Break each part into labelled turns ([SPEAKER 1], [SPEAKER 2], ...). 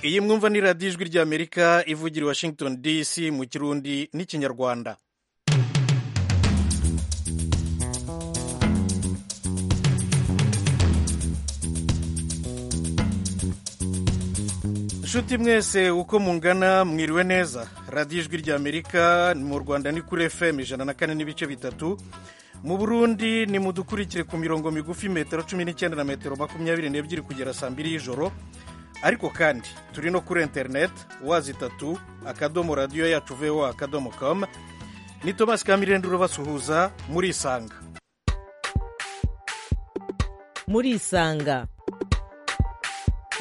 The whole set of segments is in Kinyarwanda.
[SPEAKER 1] iyi mwumva ni radiyo ijwi ry'amerika ivugira i washington dc mu kirundi n'ikinyarwanda nshuti mwese uko mungana mwiriwe neza radiyo ijwi ry'amerika mu rwanda ni kuri fm ijana na kane n'ibice bitatu mu burundi ni mudukurikire ku mirongo migufi metero cumi n'icyenda na metero makumyabiri n'ebyiri kugera saa mbiri y'ijoro ariko kandi turi no kuri interineti wazi itatu akadomo radiyo yacu vewa akadomo komu ni tomasi kamirende urabasuhuza muri isanga
[SPEAKER 2] muri isanga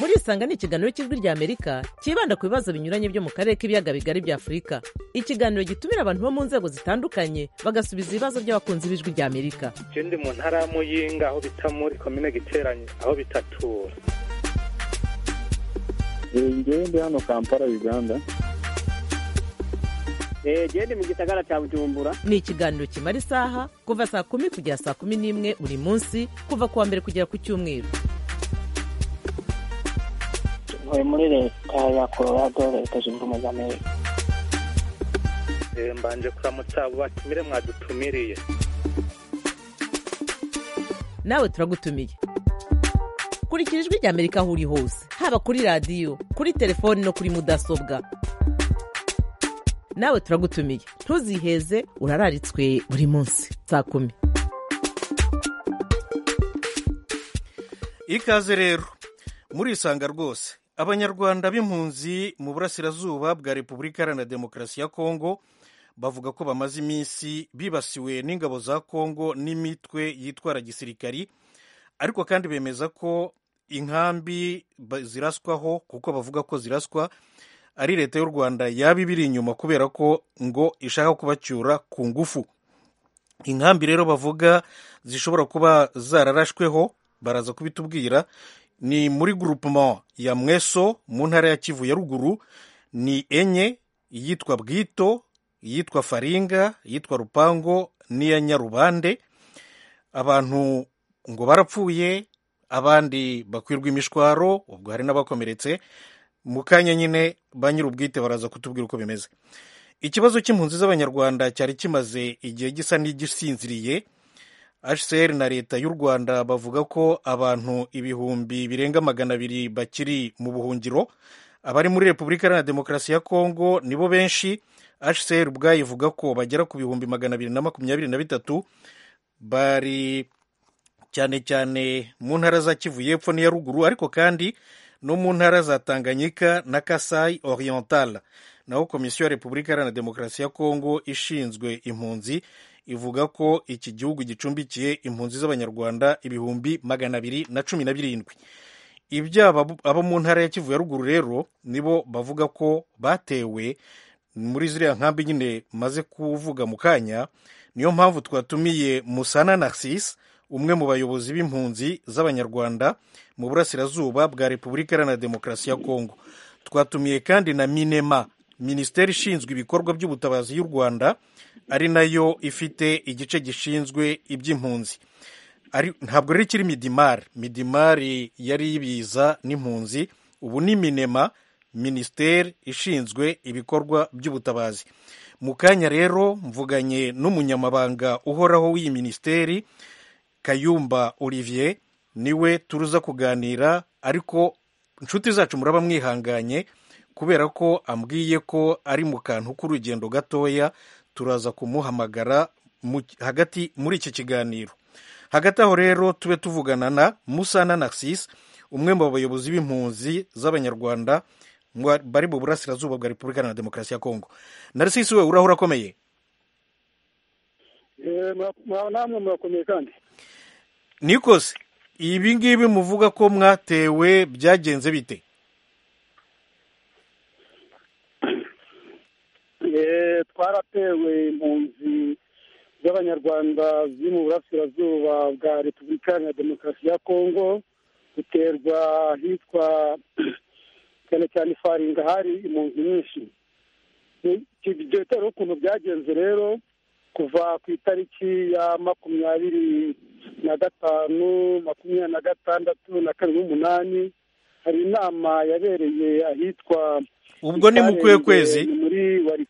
[SPEAKER 2] muri isanga ni ikiganiro cy'ijwi ry'amerika cyibanda ku bibazo binyuranye byo mu karere k'ibiyaga bigari bya afurika ikiganiro gitumira abantu bo mu nzego zitandukanye bagasubiza ibibazo by'abakunzi b'ijwi ry'amerika
[SPEAKER 3] je ndi mu ntara ya muyinga aho bita muri komine giteranye aho bitatura
[SPEAKER 4] njyewe ndi hano kampala uganda
[SPEAKER 5] genda mu gisagara cya bujumbura
[SPEAKER 2] ni ikiganiro kimara isaha kuva saa kumi kugera saa kumi n'imwe buri munsi kuva ku wa mbere kugera ku cyumweru
[SPEAKER 6] ntuye muri leta ya colorado leta zunze ubumwe z'amerika
[SPEAKER 3] Eh, mbanje kuramutsa abo batumire mwadutumiriye
[SPEAKER 2] nawe turagutumiye kurikira ijwi ry'amerika aho uri hose haba kuri radiyo kuri telefoni no kuri mudasobwa nawe turagutumiye ntuziheze urararitswe buri munsi saa kumi
[SPEAKER 1] ikaze rero muri isanga rwose abanyarwanda b'impunzi mu burasirazuba bwa repubulika iharanira demokarasi ya kongo bavuga ko bamaze iminsi bibasiwe n'ingabo za kongo n'imitwe yitwara gisirikari ariko kandi bemeza ko inkambi ba- ziraswaho kuko bavuga ko ziraswa ari leta y'u rwanda yaba ibiri inyuma kubera ko ngo ishaka kubacyura ku ngufu inkambi rero bavuga zishobora kuba zararashweho baraza kubitubwira ni muri groupement ya mweso mu ntara ya kivu ya ruguru ni enye iyitwa bwito iyitwa faringa iyitwa rupango n'iya nyarubande abantu ngo barapfuye abandi bakwirwa imishwaro ubwo hari n'abakomeretse mu kanya nyine ba nyir'ubwite baraza kutubwira uko bimeze ikibazo cy'impunzi z'abanyarwanda cyari kimaze igihe gisa n'igisinziriye hcr na leta y'u rwanda bavuga ko abantu ibihumbi birenga magana abiri bakiri mu buhungiro abari muri repubulika iharanira demokarasi ya kongo nibo benshi hcr ubwayo ivuga ko bagera ku bihumbi magana abiri na makumyabiri na bitatu bari cyane cyane mu ntara za kivu y'epfo n'iya ruguru ariko kandi no mu ntara za tanganyika na kasai oriental naho komisiyo ya repubulika iharanira demokarasi ya kongo ishinzwe impunzi ivuga ko iki gihugu gicumbikiye impunzi z'abanyarwanda ibihumbi magana abiri na cumi na birindwi ibyaba abo mu ntara ya kivu ya ruguru rero nibo bavuga ko batewe muri ziriya nkambi nyine maze kuvuga mu kanya niyo mpamvu twatumiye musana narcisse umwe mu bayobozi b'impunzi z'abanyarwanda mu burasirazuba bwa repubulika iharanira demokarasi ya kongo twatumiye kandi na minema minisiteri ishinzwe ibikorwa by'ubutabazi y'u rwanda ari nayo ifite igice gishinzwe iby'impunzi Ari- ntabwo rero ikiri midimari midimari yari ibiza n'impunzi ubu ni minema minisiteri ishinzwe ibikorwa by'ubutabazi mu kanya rero mvuganye n'umunyamabanga uhoraho w'iyi minisiteri kayumba olivier niwe turuza kuganira ariko inshuti zacu muraba mwihanganye kubera ko ambwiye ko ari mu kantu k'urugendo gatoya turaza kumuhamagara mu- hagati muri iki kiganiro hagati aho rero tube tuvugana na musana narcisse umwe mu bayobozi b'impunzi z'abanyarwanda mwa- bari mu burasirazuba bwa repubulika iharanira demokarasi ya kongo narcisse we urahura akomeye
[SPEAKER 4] namwe murakomeye kandi
[SPEAKER 1] nikoze ibi ngibi muvuga ko mwatewe byagenze bite
[SPEAKER 4] Eh, twaratewe impunzi z'abanyarwanda ziri mu burasirazuba bwa repubulika iharanira demokarasi ya kongo duterwa ahitwa cyane cyane ifaringa hari impunzi nyinshi byitariho ukuntu byagenze rero kuva ku itariki ya makumyabiri na gatanu makumyabiri na gatandatu na kabiri n'umunani hari inama yabereye ahitwa
[SPEAKER 1] ubwo ni mu kuhe
[SPEAKER 4] Ikarenge,
[SPEAKER 1] kwezi
[SPEAKER 4] ni muri Wari-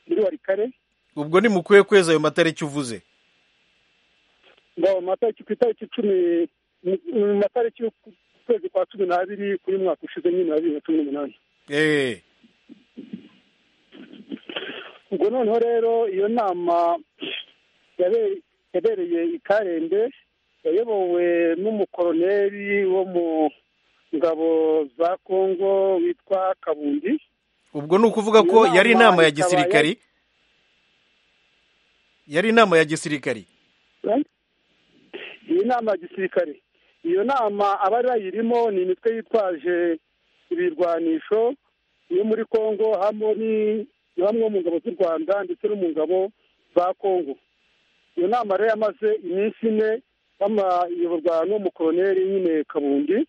[SPEAKER 4] muri warikare
[SPEAKER 1] ubwo ni mu kuhe kwezi ayo matariki uvuze
[SPEAKER 4] ngo amatariki ku itariki icumi mu- mu matariki y'ukwezi kwa cumi n'abiri kuri mwaka ushize nyine wa bibiri na cumi n'umunani
[SPEAKER 1] eee
[SPEAKER 4] ubwo noneho rero iyo nama yabe- yabereye i karembe yayobowe n'umukoroneri wo mu ngabo za kongo witwa kabundi
[SPEAKER 1] ubwo ni ukuvuga
[SPEAKER 4] Iyo
[SPEAKER 1] ko
[SPEAKER 4] nama
[SPEAKER 1] yari inama ya
[SPEAKER 4] ikaba
[SPEAKER 1] gisirikari yari inama ya gisirikari
[SPEAKER 4] iyi nama ya gisirikare iyo nama abari bayirimo ni imitwe yitwaje ibirwanisho yo muri kongo hamwe ni- na bamwe mu ngabo z'u rwanda ndetse no mu ngabo za kongo iyo nama rero yamaze iminsi ine bama- iyoborwa n'umukoroneri nyine kabundi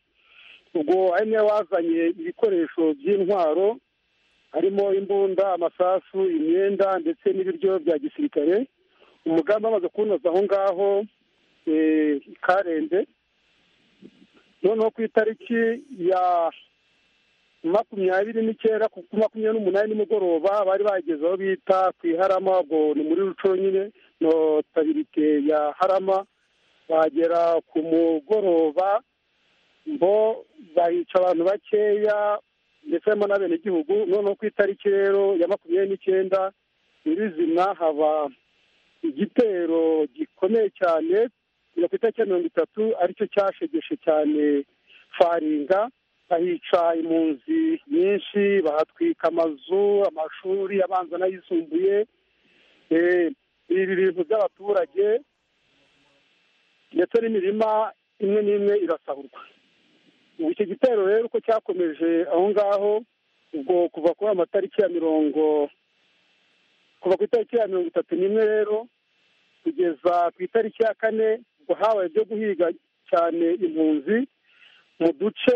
[SPEAKER 4] ubwo ari niwe wazanye ibikoresho by'intwaro harimo imbunda amasasu imyenda ndetse n'ibiryo bya gisirikare umugambi wamaze kuwunoza aho ngaho eh, i karende noneho ku itariki ya makumyabiri n'icyenda ku ku makumyabiri n'umunani nimugoroba bari bageze aho bita ku iharama ubwo ni muri ruco nyine notabilite ya harama bagera ku mugoroba bo bahica abantu bakeya ndetse harimo n'abenegihugu noneho ku itariki rero ya makumyabiri n'icyenda nyirizina haba igitero gikomeye cyane ku itariki ya mirongo itatu aricyo cyashegeshe cyane faringa bahica impunzi nyinshi bahatwika amazu amashuri abanza n'ayisumbuye Eh, ibi bintu by'abaturage ndetse n'imirima imwe n'imwe irasahurwa ubu icyo gitero rero uko cyakomeje aho ngaho ubwo kuva kuri ayo matariki ya mirongo kuva ku itariki ya mirongo itatu n'imwe rero kugeza ku itariki ya kane ubwo habaye ibyo guhiga cyane impunzi mu duce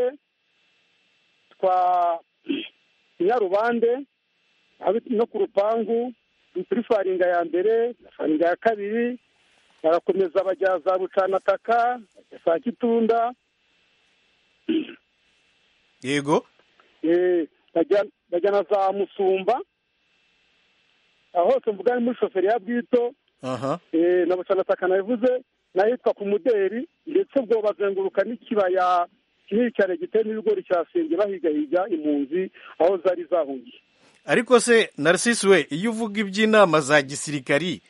[SPEAKER 4] twa nyarubande hab- no ku rupangu kuri faringa ya mbere na faringa ya kabiri barakomeza bajya za bucanataka bajya saa kitunda
[SPEAKER 1] yego
[SPEAKER 4] eh, bajya bajya na za musumba aho hose mvuga ni muri shoferi ya bwito
[SPEAKER 1] aha
[SPEAKER 4] Eh, na bucanataka nabivuze n'ahitwa ku muderi ndetse ubwo bazenguruka n'ikibaya kinini cyane giteyemo ibigori cyasenge bahigahiga impunzi aho zari zahungiye
[SPEAKER 1] ariko se narcisse we iyo uvuga iby'inama za gisirikari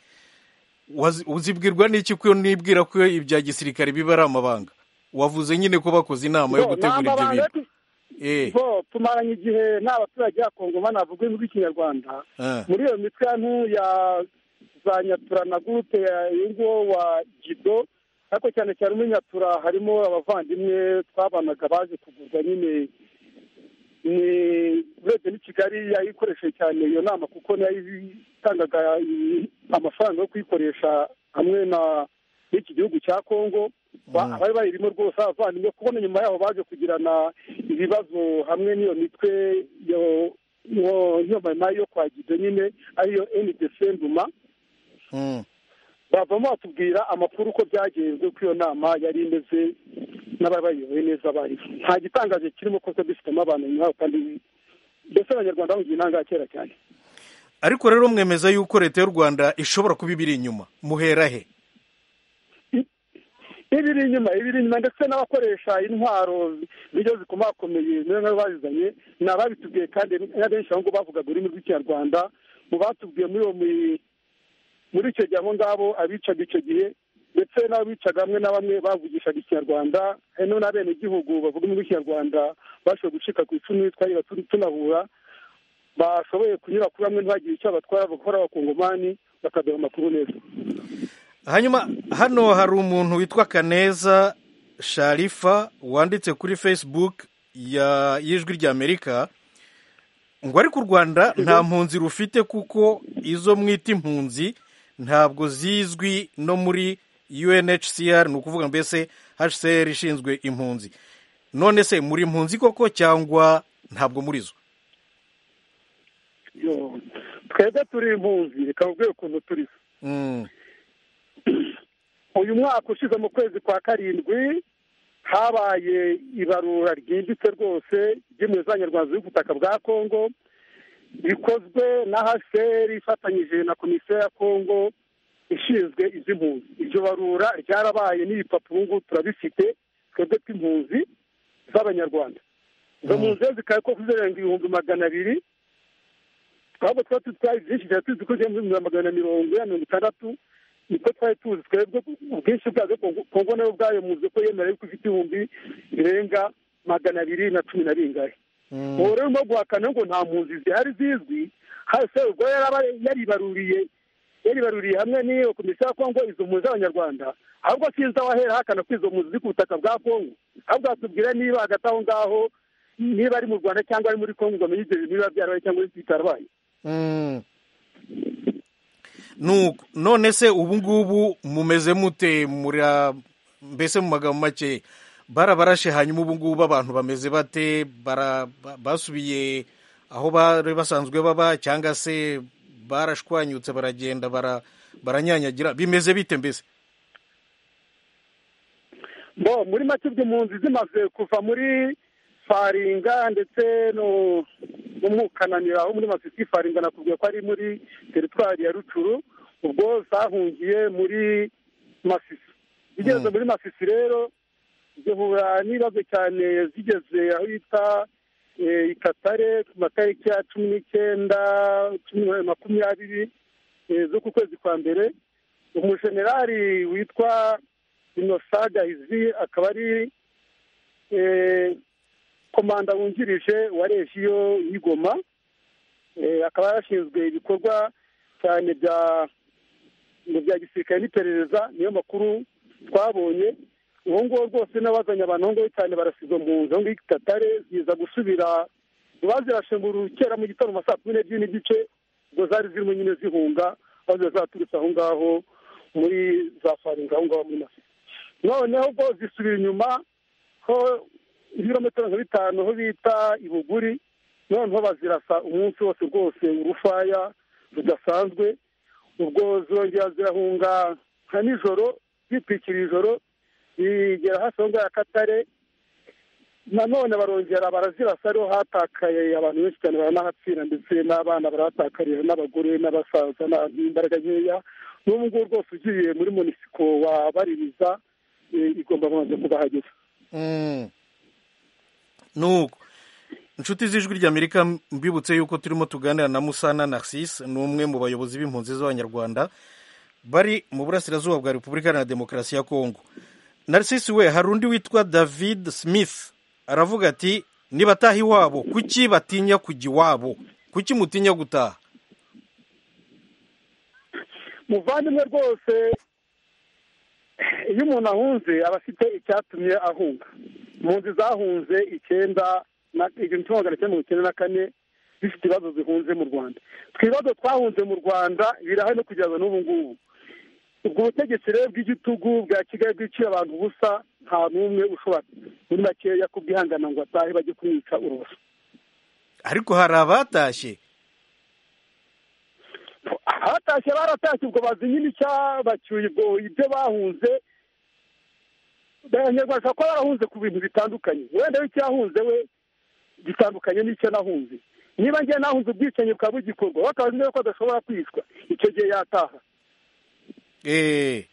[SPEAKER 1] wazi- uzibwirwa n'iki ko nibwira ko ibya gisirikari biba ari amabanga wavuze nyine ko bakoze inama yo
[SPEAKER 4] Bo,
[SPEAKER 1] gutegura ibyo
[SPEAKER 4] n'amabanga
[SPEAKER 1] bintu
[SPEAKER 4] yo
[SPEAKER 1] eee
[SPEAKER 4] ku- bo tumaranye igihe n'abaturage ya kongo banavuga imvugo y'ikinyarwanda
[SPEAKER 1] Ah.
[SPEAKER 4] muri iyo mitwe ya ntu- ya za nyatura na gurupe y'uwo wa jido ariko cyane cyane muri nyatura harimo abavandimwe twabanaga baje kugurwa nyine ni urebye n'i kigali yayikoresheje cyane iyo nama kuko nayo itangaga i- amafaranga yo kuyikoresha hamwe na n'iki gihugu cya kongo Ba- abari bayirimo rwose abavandimwe kubona nyuma yaho baje kugirana ibibazo hamwe n'iyo mitwe yo- yo- yo mama yo kwa gido nyine ariyo ndc nduma
[SPEAKER 1] Mm.
[SPEAKER 4] bavamo batubwira amakuru uko byagenze uko iyo nama yari imeze n'ababayoboye neza bariho nta gitangaje kirimo kuko dufitemo abantu nyuma yaho kandi mbese abanyarwanda bahungiye intanga kera cyane
[SPEAKER 1] ariko rero mwemeza yuko leta y'u rwanda ishobora kuba ibiri inyuma muhera he
[SPEAKER 4] ibiri inyuma ibiri inyuma ndetse n'abakoresha intwaro nibyo zikomakomeye niyo nabo bazizanye ni ababitubwiye kandi n'abenshi aho ngo bavugaga ururimi rw'ikinyarwanda mu batubwiye muri uwo mu- muri icyo gihe abo ngabo abicaga icyo gihe ndetse n'abicaga hamwe na bamwe bavugishaga ikinyarwanda hari n'abenegihugu bavuga mu kinyarwanda bashoboye gucika ku icumu twari tunahura bashoboye kunyura kuri bamwe ntibagire icyo batwara bakora abakongomani bakaduha amakuru neza
[SPEAKER 1] hanyuma hano hari umuntu witwa kaneza sharifa wanditse kuri facebook ya y'ijwi ry'amerika ngo ariko u rwanda nta mpunzi rufite kuko izo mwita impunzi ntabwo zizwi no muri unhcr ni ukuvuga mbese hcr ishinzwe impunzi none se muri impunzi koko cyangwa ntabwo muri zo
[SPEAKER 4] Yo, twebwe turi impunzi reka mubwire ukuntu turi
[SPEAKER 1] Mm,
[SPEAKER 4] uyu mwaka ushize mu kwezi kwa karindwi habaye ibarura ryimbitse rwose ry'imizanya rwanda y'ubutaka bwa kongo bikozwe na haseri ifatanyije na komisiyo ya kongo ishinzwe iby'impunzi iryo barura ryarabaye n'ibipapuro ubu ngubu turabifite twebwe tw'impunzi z'abanyarwanda izo mpunzi rero zikaba ko zirenga ibihumbi magana abiri ahubwo twari tutwaye byinshi cyane tuzi ko muri magana mirongo ine na mirongo itandatu niko twari tuzi twebwe ubwinshi bwazo kongo nayo ubwayo muzi ko yemera yuko ifite ibihumbi birenga magana abiri na cumi na bingahe ubu rero urimo guhakana ngo nta mpunzi zihari zizwi hasi ubwo yaraba yaribaruriye yaribaruriye hamwe n'iyo komisiyo ya kongo izo mpunzi z'abanyarwanda ahubwo sinzi aho ahera ahakana ko izo mpunzi ziri ku butaka bwa kongo ahubwo atubwira niba hagati aho ngaho niba ari mu rwanda cyangwa ari muri kongo ngo amenye ibyo bintu biba byarabaye cyangwa bitarabaye
[SPEAKER 1] Mm. Nuko, none se ubu ngubu mumeze mute mura mbese mu magambo make barabarashe hanyuma ubu ngubu abantu bameze bate bara ba- basubiye aho bari basanzwe baba cyangwa se barashwanyutse baragenda bara baranyanyagira bimeze bite mbese
[SPEAKER 4] bo muri make impunzi zimaze kuva muri faringa ndetse no no mu kananira aho muri masisi faringa nakubwiye ko ari muri teritwari ya rucuru ubwo zahungiye muri masisi zigeze muri masisi rero zihura n'ibibazo cyane zigeze aho yita eh, ikatare ku matariki ya cumi n'icyenda cumi na makumyabiri eh, zo ku kwezi kwa mbere umujenerali witwa inosaga izi akaba ari eh, komanda wungirije wa regiyo y'igoma Eh, akaba yarashinzwe ibikorwa cyane bya ngo bya gisirikare n'iperereza niyo makuru twabonye ubu ngubu rwose n'abazanye abantu aho ngaho cyane barasize mu nzu aho ngaho itatare ziza gusubira bazirashe ngo kera mu gitondo mu saa kumi n'ebyiri n'igice ubwo zari zirimo nyine zihunga aho ziba zaturutse aho ngaho muri za faringa aho ngaho muri masisi noneho ubwo zisubira inyuma ho ibirometero nka bitanu aho bita ibuguri noneho bazirasa umunsi wose rwose urufaya rudasanzwe ubwo zirongera zirahunga nka nijoro zitwikira ijoro zigera hafi aho ngaho ya katare nanone barongera barazirasa ariho hatakaye abantu benshi cyane baranahapfira ndetse n'abana barahatakarira n'abagore n'abasaza n'abantu b'imbaraga nkeya n'ubu ngubu rwose ugiye muri munisiko wa baririza eh, igomba kubanza kubahageza
[SPEAKER 1] Mm. nuko inshuti z'ijwi ry'amerika mbibutse yuko turimo tuganira na musana narcisse ni umwe mu bayobozi b'impunzi z'abanyarwanda bari mu burasirazuba bwa repubulika iharanira demokarasi ya kongo narcisse we hari undi witwa david smith aravuga ati nibataha iwabo kuki batinya kujya iwabo kuki mutinya gutaha
[SPEAKER 4] muvandimwe rwose iyo umuntu ahunze aba afite icyatumye ahunga impunzi zahunze icyenda na igihumbi kimwe magana cyenda mirongo icyenda na kane zifite ibibazo zihunze mu rwanda twibazo twahunze mu rwanda birahari no kugeza n'ubu ngubu ubwo butegetsi rero bw'igitugu bwa kigali bwiciye abantu ubusa nta n'umwe ushobora muri makeya kubwihangana ngo atahe bajye kumwica uruboso
[SPEAKER 1] ariko hari abatashye
[SPEAKER 4] abatashye baratashye ubwo bazinye n'icya bacyuye ubwo ibyo bahunze abanyarwanda bashobora kuba barahunze ku bintu bitandukanye wenda w'icyahunze we gitandukanye n'icyo nahunze niba ngiye nahunze ubwicanyi bukaba bugikorwa we akaba azi ko adashobora kwicwa icyo gihe yataha
[SPEAKER 1] Eh,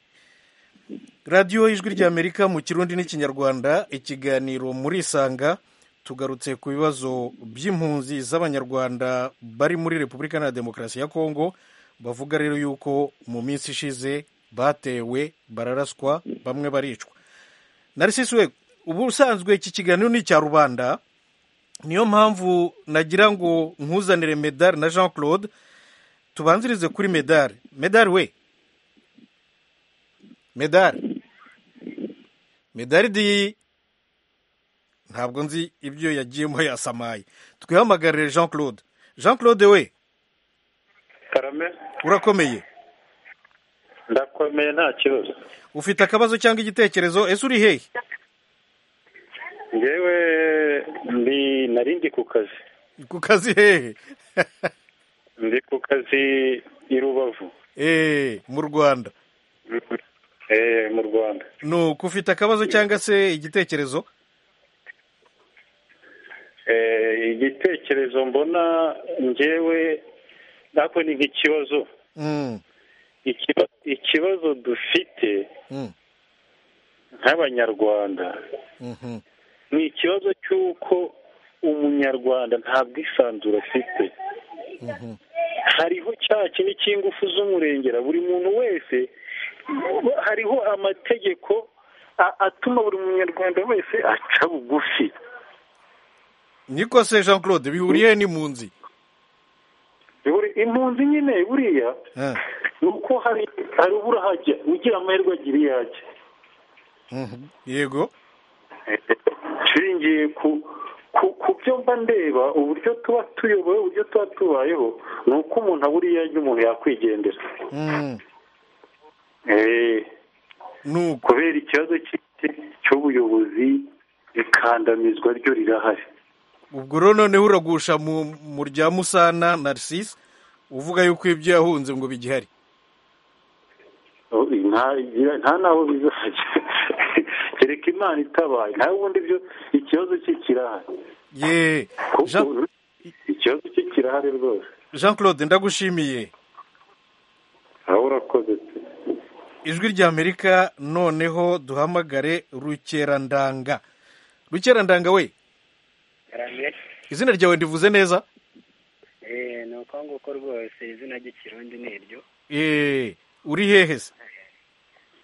[SPEAKER 1] radiyo ijwi ry'amerika mu kirundi n'ikinyarwanda ikiganiro muri isanga tugarutse ku bibazo by'impunzi z'abanyarwanda bari muri repubulika na demokarasi ya kongo bavuga rero yuko mu minsi ishize batewe bararaswa bamwe baricwa narcisse we ubusanzwe iki kiganiro ni icya rubanda niyo mpamvu nagira ngo nkuzanire medali na jean claude tubanzirize kuri medali medali we medari medari di ntabwo nzi ibyo yagiyemo yasamaye twihamagarire jean claude jean claude we
[SPEAKER 3] karame
[SPEAKER 1] urakomeye
[SPEAKER 3] ndakomeye nta kibazo
[SPEAKER 1] ufite akabazo cyangwa igitekerezo ese uri hehe
[SPEAKER 3] ngewe ndi nari ndi ku kazi
[SPEAKER 1] Ni ku kazi hehe
[SPEAKER 3] ndi ku kazi i rubavu
[SPEAKER 1] Eh, mu rwanda
[SPEAKER 3] eh mu rwanda
[SPEAKER 1] ni uko ufite akabazo cyangwa se igitekerezo
[SPEAKER 3] eh igitekerezo mbona njyewe ntabwo ni nk'ikibazo
[SPEAKER 1] Mm,
[SPEAKER 3] Ikiba- ikibazo dufite
[SPEAKER 1] mm,
[SPEAKER 3] nk'abanyarwanda
[SPEAKER 1] mhm,
[SPEAKER 3] ni ikibazo cy'uko umunyarwanda nta bwisanzure afite
[SPEAKER 1] mhm,
[SPEAKER 3] hariho cya kintu cy'ingufu z'umurengera buri muntu wese hariho amategeko a- atuma buri munyarwanda wese aca bugufi
[SPEAKER 1] niko se jean claude bihuriye n'impunzi
[SPEAKER 3] Buri- impunzi nyine buriya
[SPEAKER 1] Eh,
[SPEAKER 3] ni uko hari hari ubura hajya ugira amahirwe agira iyo ajya
[SPEAKER 1] mhm, yego
[SPEAKER 3] nshingiye ku ku ku byo mba ndeba uburyo tuba tuyobowe uburyo tuba tubayeho ni uko umuntu abura iyo ajya umuntu yakwigendera
[SPEAKER 1] Mm,
[SPEAKER 3] Eh,
[SPEAKER 1] ni uko
[SPEAKER 3] kubera ikibazo cy'iki- cy'ubuyobozi ikandamizwa ryo rirahari
[SPEAKER 1] ubwo rero noneho uragusha mu mu rya musana narcisse uvuga yuko ibyo yahunze ngo bigihari
[SPEAKER 3] Oh, nta nta n'aho bizajya kereka imana itabaye nawe ubundi ibyo ikibazo cye kirahari
[SPEAKER 1] ye
[SPEAKER 3] kuko
[SPEAKER 1] Jean-
[SPEAKER 3] ikibazo cye kirahari rwose
[SPEAKER 1] jean claude ndagushimiye
[SPEAKER 3] aho urakoze pe.
[SPEAKER 1] ijwi ry'amerika noneho duhamagare rukerandanga rukerandanga we izina ryawe ndivuze neza
[SPEAKER 5] eh ni uko nguko rwose izina ry'ikirundi ni iryo
[SPEAKER 1] Eh, uri hehe se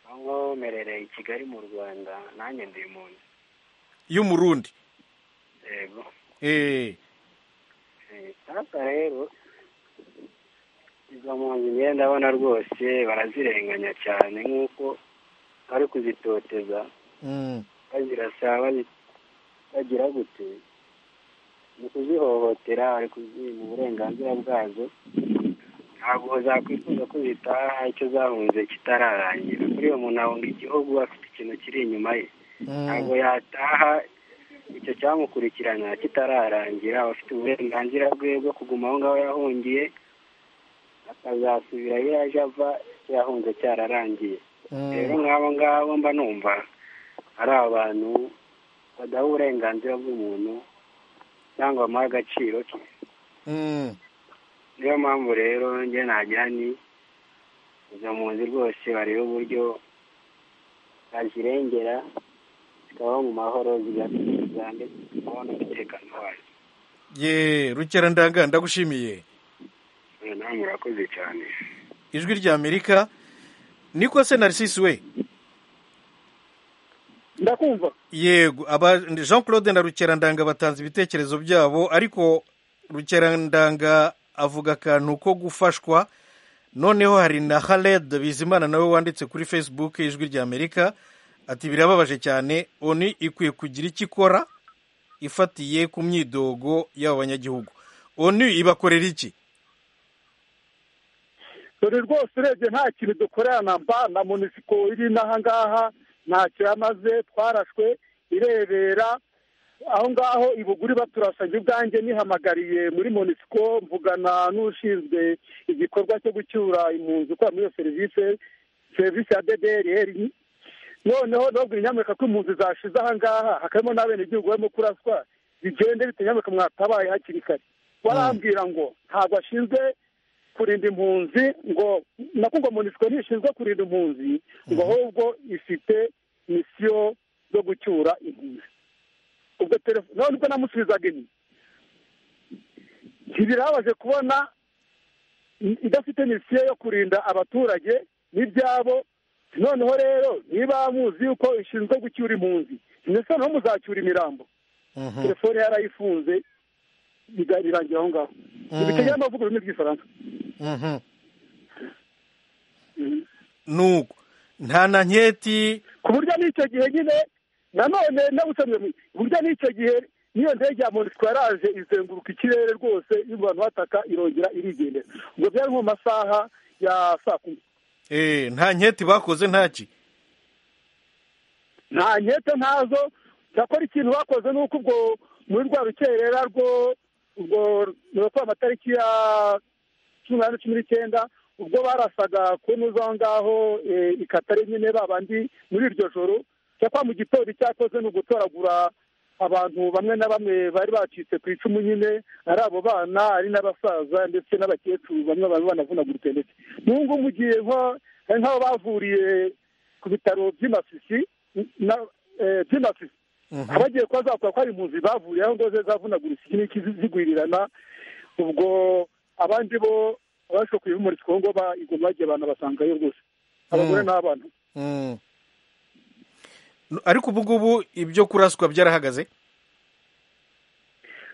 [SPEAKER 5] aho ngaho merereye i kigali mu rwanda nanjye ndi impunzi
[SPEAKER 1] y'umurundi
[SPEAKER 5] yego
[SPEAKER 1] Eh,
[SPEAKER 5] Eh, sasa rero izo mpunzi njyewe ndabona rwose barazirenganya cyane nk'uko bari kuzitoteza
[SPEAKER 1] mm,
[SPEAKER 5] bazirasa bazi- bagira gute ni kuzihohotera bari kuziha uburenganzira bwazo ntabwo zakwifuza ko zitaha icyo zahunze kitararangira kuri uwo muntu ahunga igihugu afite ikintu kiri inyuma ye ntabwo
[SPEAKER 1] mm,
[SPEAKER 5] yataha icyo cyamukurikirana kitararangira aba afite uburenganzira bwe bwo kuguma aho ngaho yahungiye akazasubira iyo yaje ava icyo yahunze cyararangiye rero
[SPEAKER 1] mm.
[SPEAKER 5] nk'abo ngabo mba numva ari abantu badaha uburenganzira bw'umuntu cyangwa bamuha agaciro ke
[SPEAKER 1] Mm,
[SPEAKER 5] niyo mpamvu rero njye nagira ni izo mpunzi rwose bareba uburyo bazirengera zikabaho mu mahoro zigatuza ndetse zikabaho n'umutekano wazo
[SPEAKER 1] ye rukerandanga ndagushimiye
[SPEAKER 5] Eh, namwe murakoze cyane
[SPEAKER 1] ijwi ry'amerika niko se narcisse we
[SPEAKER 4] ndakumva
[SPEAKER 1] yego aba jean claude na rukerandanga batanze ibitekerezo byabo ariko rukerandanga avuga akantu ko gufashwa noneho hari na haled bizimana nawe wanditse kuri facebook ijwi ry'amerika ati birababaje cyane oni ikwiye kugira icyo ikora ifatiye ku myidogo y'abo banyagihugu oni ibakorera iki
[SPEAKER 4] dore rwose urebye nta kintu dukorera na mba na munisiko iri n'aha ngaha ntacyo yamaze twarashwe irebera aho ngaho ibuguri baturasanye ubwanjye nihamagariye muri munisiko mvugana n'ushinzwe igikorwa cyo gucyura impunzi ukora muri iyo serivisi serivisi ya ddr noneho nababwira inyamerika ko impunzi zashize aha ngaha hakabamo n'abenegihugu barimo kuraswa bigende bite nyamerika mwatabaye hakiri kare barambwira ngo ntabwo ashinzwe kurinda impunzi ngo nako ngo munisiko ntishinzwe kurinda impunzi ngo ahubwo ifite misiyo zo gucyura impunzi ubwo telefone none ubwo namusubizaga inyuma ntibirabaje kubona idafite misiyo yo kurinda abaturage n'ibyabo noneho rero niba muzi yuko ishinzwe gucyura impunzi ndetse noneho muzacyura imirambo
[SPEAKER 1] Mhm.
[SPEAKER 4] telefone yarayifunze biga- birangira aho ngaho ntibitegereje amavuga ururimi rw'igifaransa
[SPEAKER 1] Mhm. nuko nta na nketi
[SPEAKER 4] ku buryo n'icyo gihe nyine nanone n'abusomye ku buryo n'icyo gihe n'iyo ndege ya monisiko yaraje izenguruka ikirere rwose y'abantu bataka irongera irigendera ubwo byari nko mu masaha ya saa kumi
[SPEAKER 1] eh, nta nketi bakoze ntaki
[SPEAKER 4] nta nkete ntazo cyakora ikintu bakoze ni uko ubwo muri rwa rukerera rwo ubwo rukora amatariki ya cumi n'umunani cumi n'icyenda ubwo barasaga kunuza aho ngaho ikatare nyine babandi muri iryo joro cyakora mu gitondo icyakoze ni ugutoragura abantu bamwe na bamwe bari bacitse ku icumu nyine ari abo bana ari n'abasaza ndetse n'abakecuru bamwe baba banavunaguritse ndetse n'ubu ngubu mu gihe nk'aho bavuriye ku bitaro by'imasisi by'imasisi abagiye kuba zavuga ko ari impunzi bavuriye aho ngaho zavunaguritse iki n'iki zigwirirana ubwo abandi bo abashoboye muri kongo iguma bagiye abantu basangayo rwose abagore n'abana
[SPEAKER 1] ariko ubu ngubu ibyo kuraswa byarahagaze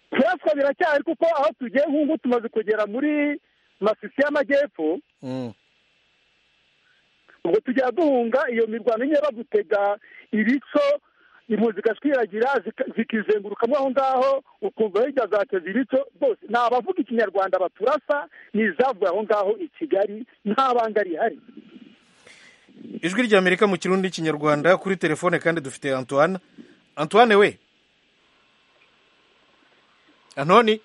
[SPEAKER 4] kuraswa biracyari kuko aho tugiye nk'ubu tumaze kugera muri masisi y'amajyepfo ubwo tujya duhunga iyo mirwano nyine bagutega ibico impunzi zigashwiragira zikizengurukamo aho ngaho ukumva hirya zateza ibico rwose ni abavuga ikinyarwanda baturasa ni izavuye aho ngaho i kigali nta banga rihari
[SPEAKER 1] ijwi ry'amerika mu kirundi n'ikinyarwanda kuri telefone kandi dufite antoine antoine we antoni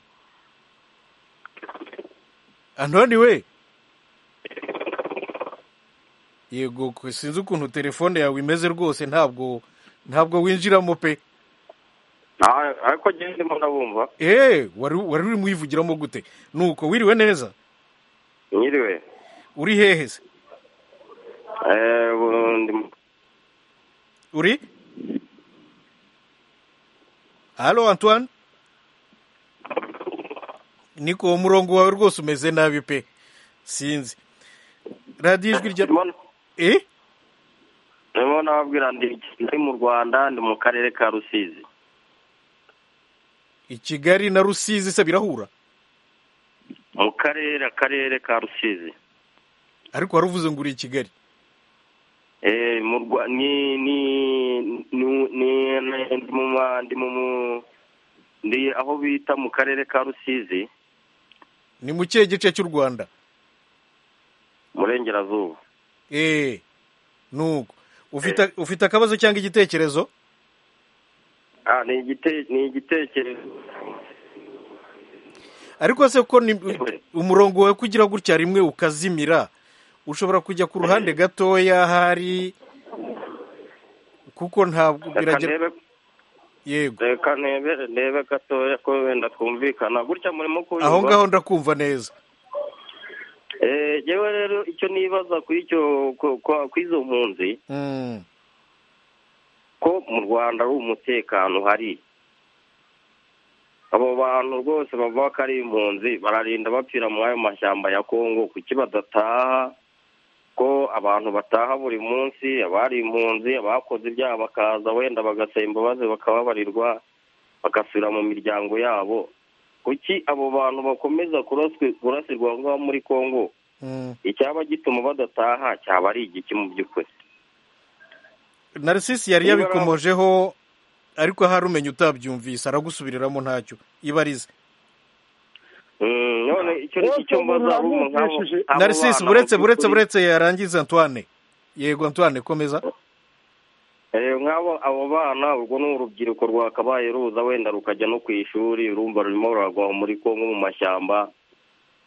[SPEAKER 1] antoni we yego sinzi ukuntu telefone yawe imeze rwose ntabwo ntabwo winjiramo pe
[SPEAKER 7] ariko ngendemo ndabumva
[SPEAKER 1] eee wari urimo uyivugiramo gute nuko wiriwe neza
[SPEAKER 7] nyiriwe
[SPEAKER 1] uri hehe se uri halo antoine niko umurongo wawe rwose umeze nabi pe sinzi radiyo ijwi rya eh
[SPEAKER 7] ndimo nababwira ndi mu rwanda ndi mu karere ka rusizi
[SPEAKER 1] i kigali na rusizi se birahura
[SPEAKER 7] mu karere akarere ka rusizi
[SPEAKER 1] ariko wari uvuze ngo uri i kigali
[SPEAKER 7] ndi aho bita mu karere ka rusizi
[SPEAKER 1] ni mu kihe gice cy'u rwanda
[SPEAKER 7] umurengerazuba
[SPEAKER 1] eee nuko ufite akabazo cyangwa igitekerezo
[SPEAKER 7] ni igitekerezo
[SPEAKER 1] ariko se ko umurongo wawe kugira gutya rimwe ukazimira ushobora kujya ku ruhande gatoya hari kuko ntabwo
[SPEAKER 7] biragera
[SPEAKER 1] yego
[SPEAKER 7] reka nebe nebe gatoya ko wenda twumvikana gutya murimo kubivuga
[SPEAKER 1] aho ngaho ndakumva neza
[SPEAKER 7] yewe rero icyo nibaza ku icyo ku izo mpunzi ko mu rwanda ari umutekano uhari abo bantu rwose bavuga ko ari impunzi bararinda bapfira muri ayo mashyamba ya kongo kuki badataha ko abantu bataha buri munsi abari impunzi abakoze ibyaha bakaza wenda bagasaba imbabazi bakababarirwa bagasubira mu miryango yabo kuki abo bantu bakomeza kurasirwa aho ngaho muri kongo icyaba gituma badataha cyaba ari igiki mu by'ukuri
[SPEAKER 1] narisisi yari yabikomojeho ariko ahari umenya utabyumvise aragusubiriramo ntacyo ibarize
[SPEAKER 7] none icyo mbaza ari umuntu
[SPEAKER 1] narisisi buretse buretse buretse yarangiza antoine yego antoine komeza
[SPEAKER 7] nk'abo abo bana urwo ni urubyiruko rwakabaye ruza wenda rukajya no ku ishuri urumva rurimo ruragwaho muri kongo mu mashyamba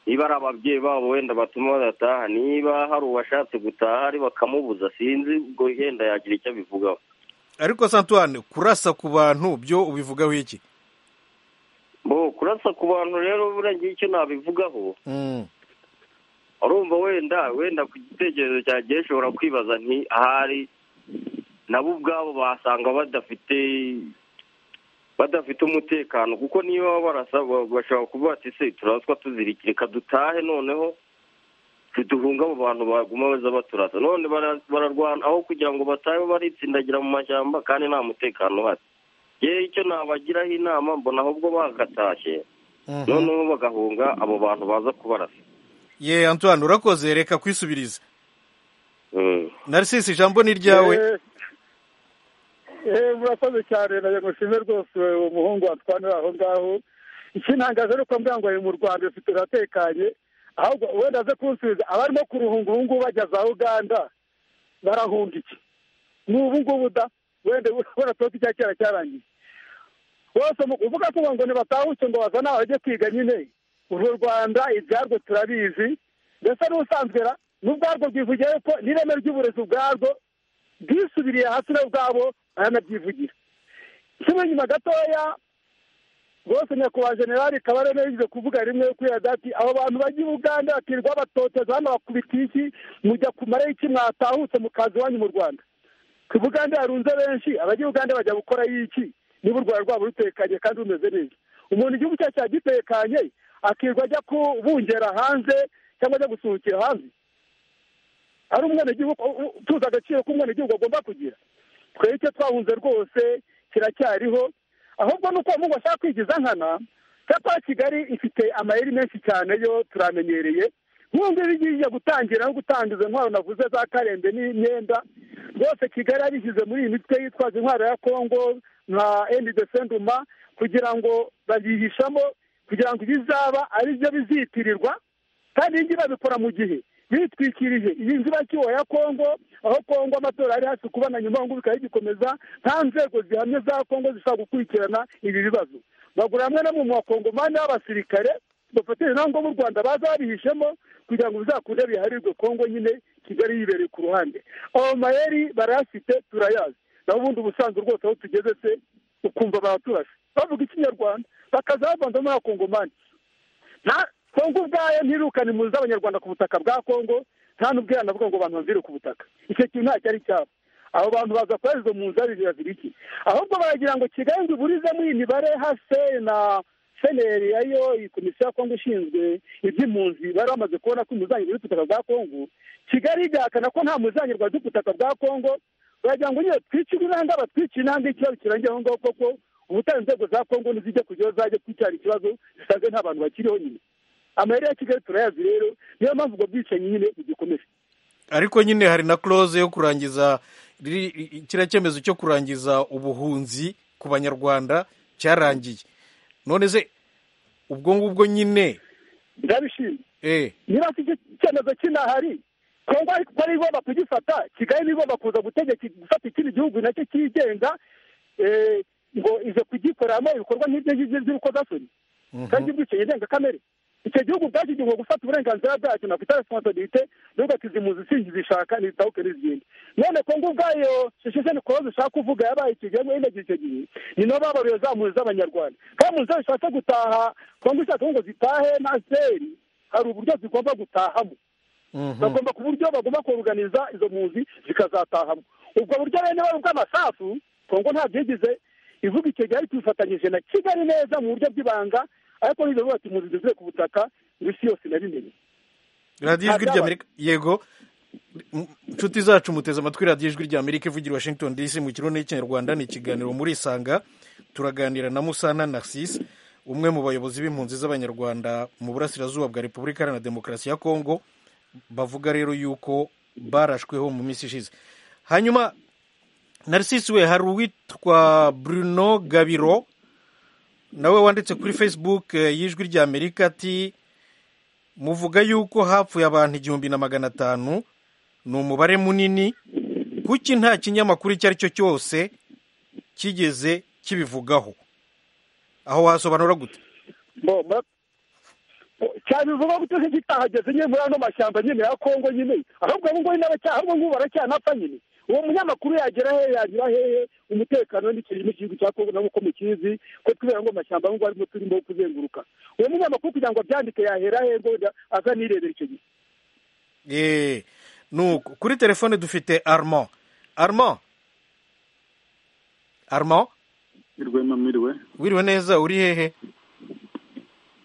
[SPEAKER 7] niba ari ababyeyi babo wenda batuma badataha niba hari uwashatse gutaha ari bakamubuza sinzi ubwo yenda yagira icyo abivugaho
[SPEAKER 1] ariko santuwane kurasa ku bantu byo ubivugaho iki
[SPEAKER 7] bo kurasa ku bantu rero buriya ngiye icyo nabivugaho urumva wenda wenda ku gitekerezo cyanjye ushobora kwibaza nti ahari nabo ubwabo basanga badafite badafite umutekano kuko niba barasa bashobora kuvuga ati se turaswa tuzirikire dutahe noneho duhunga abo bantu baguma baza baturasa none bararwana aho kugira ngo batahe baritsindagira mu mashyamba kandi nta mutekano uhari yewe icyo nabagiraho inama mbona ahubwo bagatashye noneho bagahunga abo bantu baza kubarasa
[SPEAKER 1] ye antoine urakoze reka kwisubiriza narisisi ijambo ni iryawe
[SPEAKER 4] murakoze cyane ntabwo nshime rwose umuhungu watwanira aho ngaho ikintangaje ni uko mbwira ngo ari mu rwanda rufite uratekanye ahubwo wenda aze kunsubiza abarimo kuruhunga ubu ngubu bajya za uganda barahunga iki ni ubu ngubu da wenda ubona ko icya kera cyarangiye bose uvuga ko ngo ntibatahuke ngo bazane abajye kwiga nyine uru rwanda ibyarwo turabizi mbese n'usanzwe ra n'ubwarwo bwivugira ko n'ireme ry'uburezi ubwarwo bwisubiriye hasi na bwabo baranabyivugira kimwe nyuma gatoya rwose nyakubahwa generali kabarebe yagize kuvuga rimwe kuri ati abo bantu bajya i buganda bakirirwa batoteza hano bakubita iki mujya kumara iki mwatahutse mukaza iwanyu mu rwanda ku buganda harunze benshi abajya i buganda bajya gukora y'iki niba u rwanda rwabo rutekanye kandi rumeze neza umuntu igihugu cyacu cyagitekanye akirirwa ajya kubungera hanze cyangwa ajya gusuhukira hanze ari umwenegihugu tuzi agaciro k'umwenegihugu agomba kugira twebwe icyo twahunze rwose kiracyariho ahubwo ni uko umuntu ashaka kwigiza nkana cyapa kigali ifite amayeri menshi cyane yo turamenyereye nk'ubu ngubu igiye gutangira no gutangiza intwaro navuze za karembe n'imyenda rwose kigali yarishyize muri iyi mitwe yitwaza intwaro ya kongo nka endi desenduma kugira ngo babihishamo kugira ngo ibizaba ari byo bizitirirwa kandi iyi ngiyi babikora mu gihe bitwikirije iyi nzibacyuho ya kongo aho kongo amatora ari hasi kuba na nyuma ngubu bikaba bigikomeza nta nzego zihamye za kongo zishobora gukurikirana ibi bibazo bagura hamwe na mu bakongomani b'abasirikare bafatanya nabo ngo b'u rwanda baza babihishemo kugira ngo bizakunde biharirwe kongo nyine kigali yibereye ku ruhande ayo mayeri barayafite turayazi naho ubundi ubusanzwe rwose aho tugeze se ukumva baraturashe bavuga ikinyarwanda bakaza bavanzamo n'abakongomani kongo ubwayo ntirukane impunzi z'abanyarwanda ku butaka bwa kongo nta n'ubwo yanavuga ngo abantu bazire ku butaka icyo kintu ntacyo ari cyabo abo bantu baza kuba izo mpunzi babiri babiri iki ahubwo baragira ngo kigali ngo iburizemo iyi mibare hase na seneri yayo iyi komisiyo ya kongo ishinzwe iby'impunzi bari bamaze kubona ko impunzi ku butaka bwa kongo kigali igahakana ko nta muzanyirwa ku butaka bwa kongo baragira ngo nyine twicire intambwe abatwicire intambwe ikibazo kirangira aho ngaho koko ubutaha inzego za kongo ntizijya kujyaho zajya kwicyara ikibazo zisanzwe nta bantu bakiriho nyine amayeri ya kigali turayazi rero niyo mpamvu ubwo bwicanyi nyine bugikomeje
[SPEAKER 1] ariko nyine hari na close yo kurangiza kiriya cyemezo cyo kurangiza ubuhunzi ku banyarwanda cyarangiye none se ubwo ngubwo nyine
[SPEAKER 4] ndabishima niba si icyemezo kinahari kongo ari igomba kugifata kigali niba igomba kuza gutegeka gufata ikindi gihugu nacyo cyigenga ngo ize kugikoreramo ibikorwa nk'ibyo ngibyo by'urukozasoni kandi ubwicanyi ndengakamere icyo gihugu ubwacyo igihe gufata uburenganzira bwacyo na kwita resiponsibilite n'ubwo ati izi mpunzi sinzizishaka ntizitahuke n'izindi none kongo ubwayo shisheni kuba zishaka kuvuga yabaye icyo gihe nyine icyo gihe ni nabo babaruye za mpunzi z'abanyarwanda kandi mpunzi zishatse gutaha kongo ishaka ngo zitahe nta zeri hari uburyo zigomba gutahamo bagomba ku buryo bagomba kuruganiza izo mpunzi zikazatahamo ubwo buryo rero niba ari ubw'amasasu kongo ntabwo yigize ivuga icyo gihe ariko bifatanyije na kigali neza mu buryo bw'ibanga ariko nizo vuba ati muzigeze ku butaka isi yose narimenye
[SPEAKER 1] radiyo ijwi ry'amerika yego inshuti zacu muteze amatwi radiyo ijwi ry'amerika ivugira i washington dc mu kirundi n'ikinyarwanda ni ikiganiro murisanga turaganira na musana narcisse umwe mu bayobozi b'impunzi z'abanyarwanda mu burasirazuba bwa repubulika iharanira demokarasi ya kongo bavuga rero yuko barashweho mu minsi ishize hanyuma narcisse we hari uwitwa bruno gabiro nawe wanditse kuri facebook y'ijwi ry'amerika ati muvuga yuko hapfuye abantu igihumbi na magana atanu ni umubare munini kuki nta kinyamakuru icyo ari cyo cyose kigeze kibivugaho aho wasobanura gute
[SPEAKER 4] cyane bivuga guteze kitahageze nyine muri ano mashyamba nyine ya kongo nyine ahubwo ubu ngubu n'abacyaha ahubwo ngubu baracyanapfa nyine uwo munyamakuru yagera hehe yagira hehe umutekano n'ikirimo igihugu cya kongo nabo uko mukizi ko kubera ngo amashyamba aho ngaho arimo turimo kuzenguruka uwo munyamakuru kugira ngo abyandike yahera hehe ngo aza nirebera icyo gihe
[SPEAKER 1] eee nuko kuri telefone dufite armand armand armand
[SPEAKER 8] mwiriwe mwiriwe
[SPEAKER 1] wiriwe neza uri hehe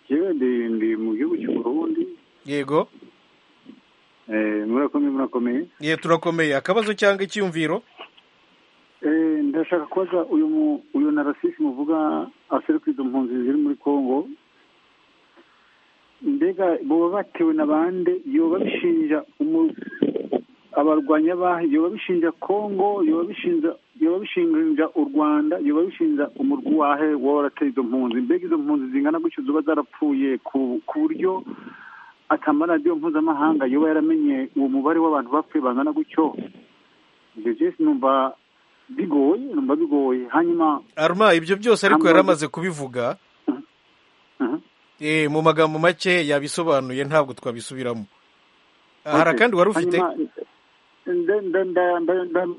[SPEAKER 8] yewe ndi mu gihugu cy'u Burundi
[SPEAKER 1] yego
[SPEAKER 8] murakomeye murakomeye
[SPEAKER 1] ye turakomeye akabazo cyangwa icyiyumviro
[SPEAKER 8] ndashaka kubaza uyu uyu narasisi muvuga aseruka izo mpunzi ziri muri congo mbega baba batewe na bande yoba bishinja abarwanya bahe yoba bishinja congo yoba bishinja yoba bishinja u rwanda yoba bishinja umurwi wahe wowe warateye izo mpunzi mbega izo mpunzi zingana gutyo ziba zarapfuye ku buryo atamaradiyo mpuzamahanga yoba yaramenye uwo mubare w'abantu bapfuye bangana gutyo ibyo byose numva bigoye numva bigoye hanyuma
[SPEAKER 1] aruma ibyo byose ariko yari amaze kubivuga mu magambo make yabisobanuye ntabwo twabisubiramo hari akandi wari ufite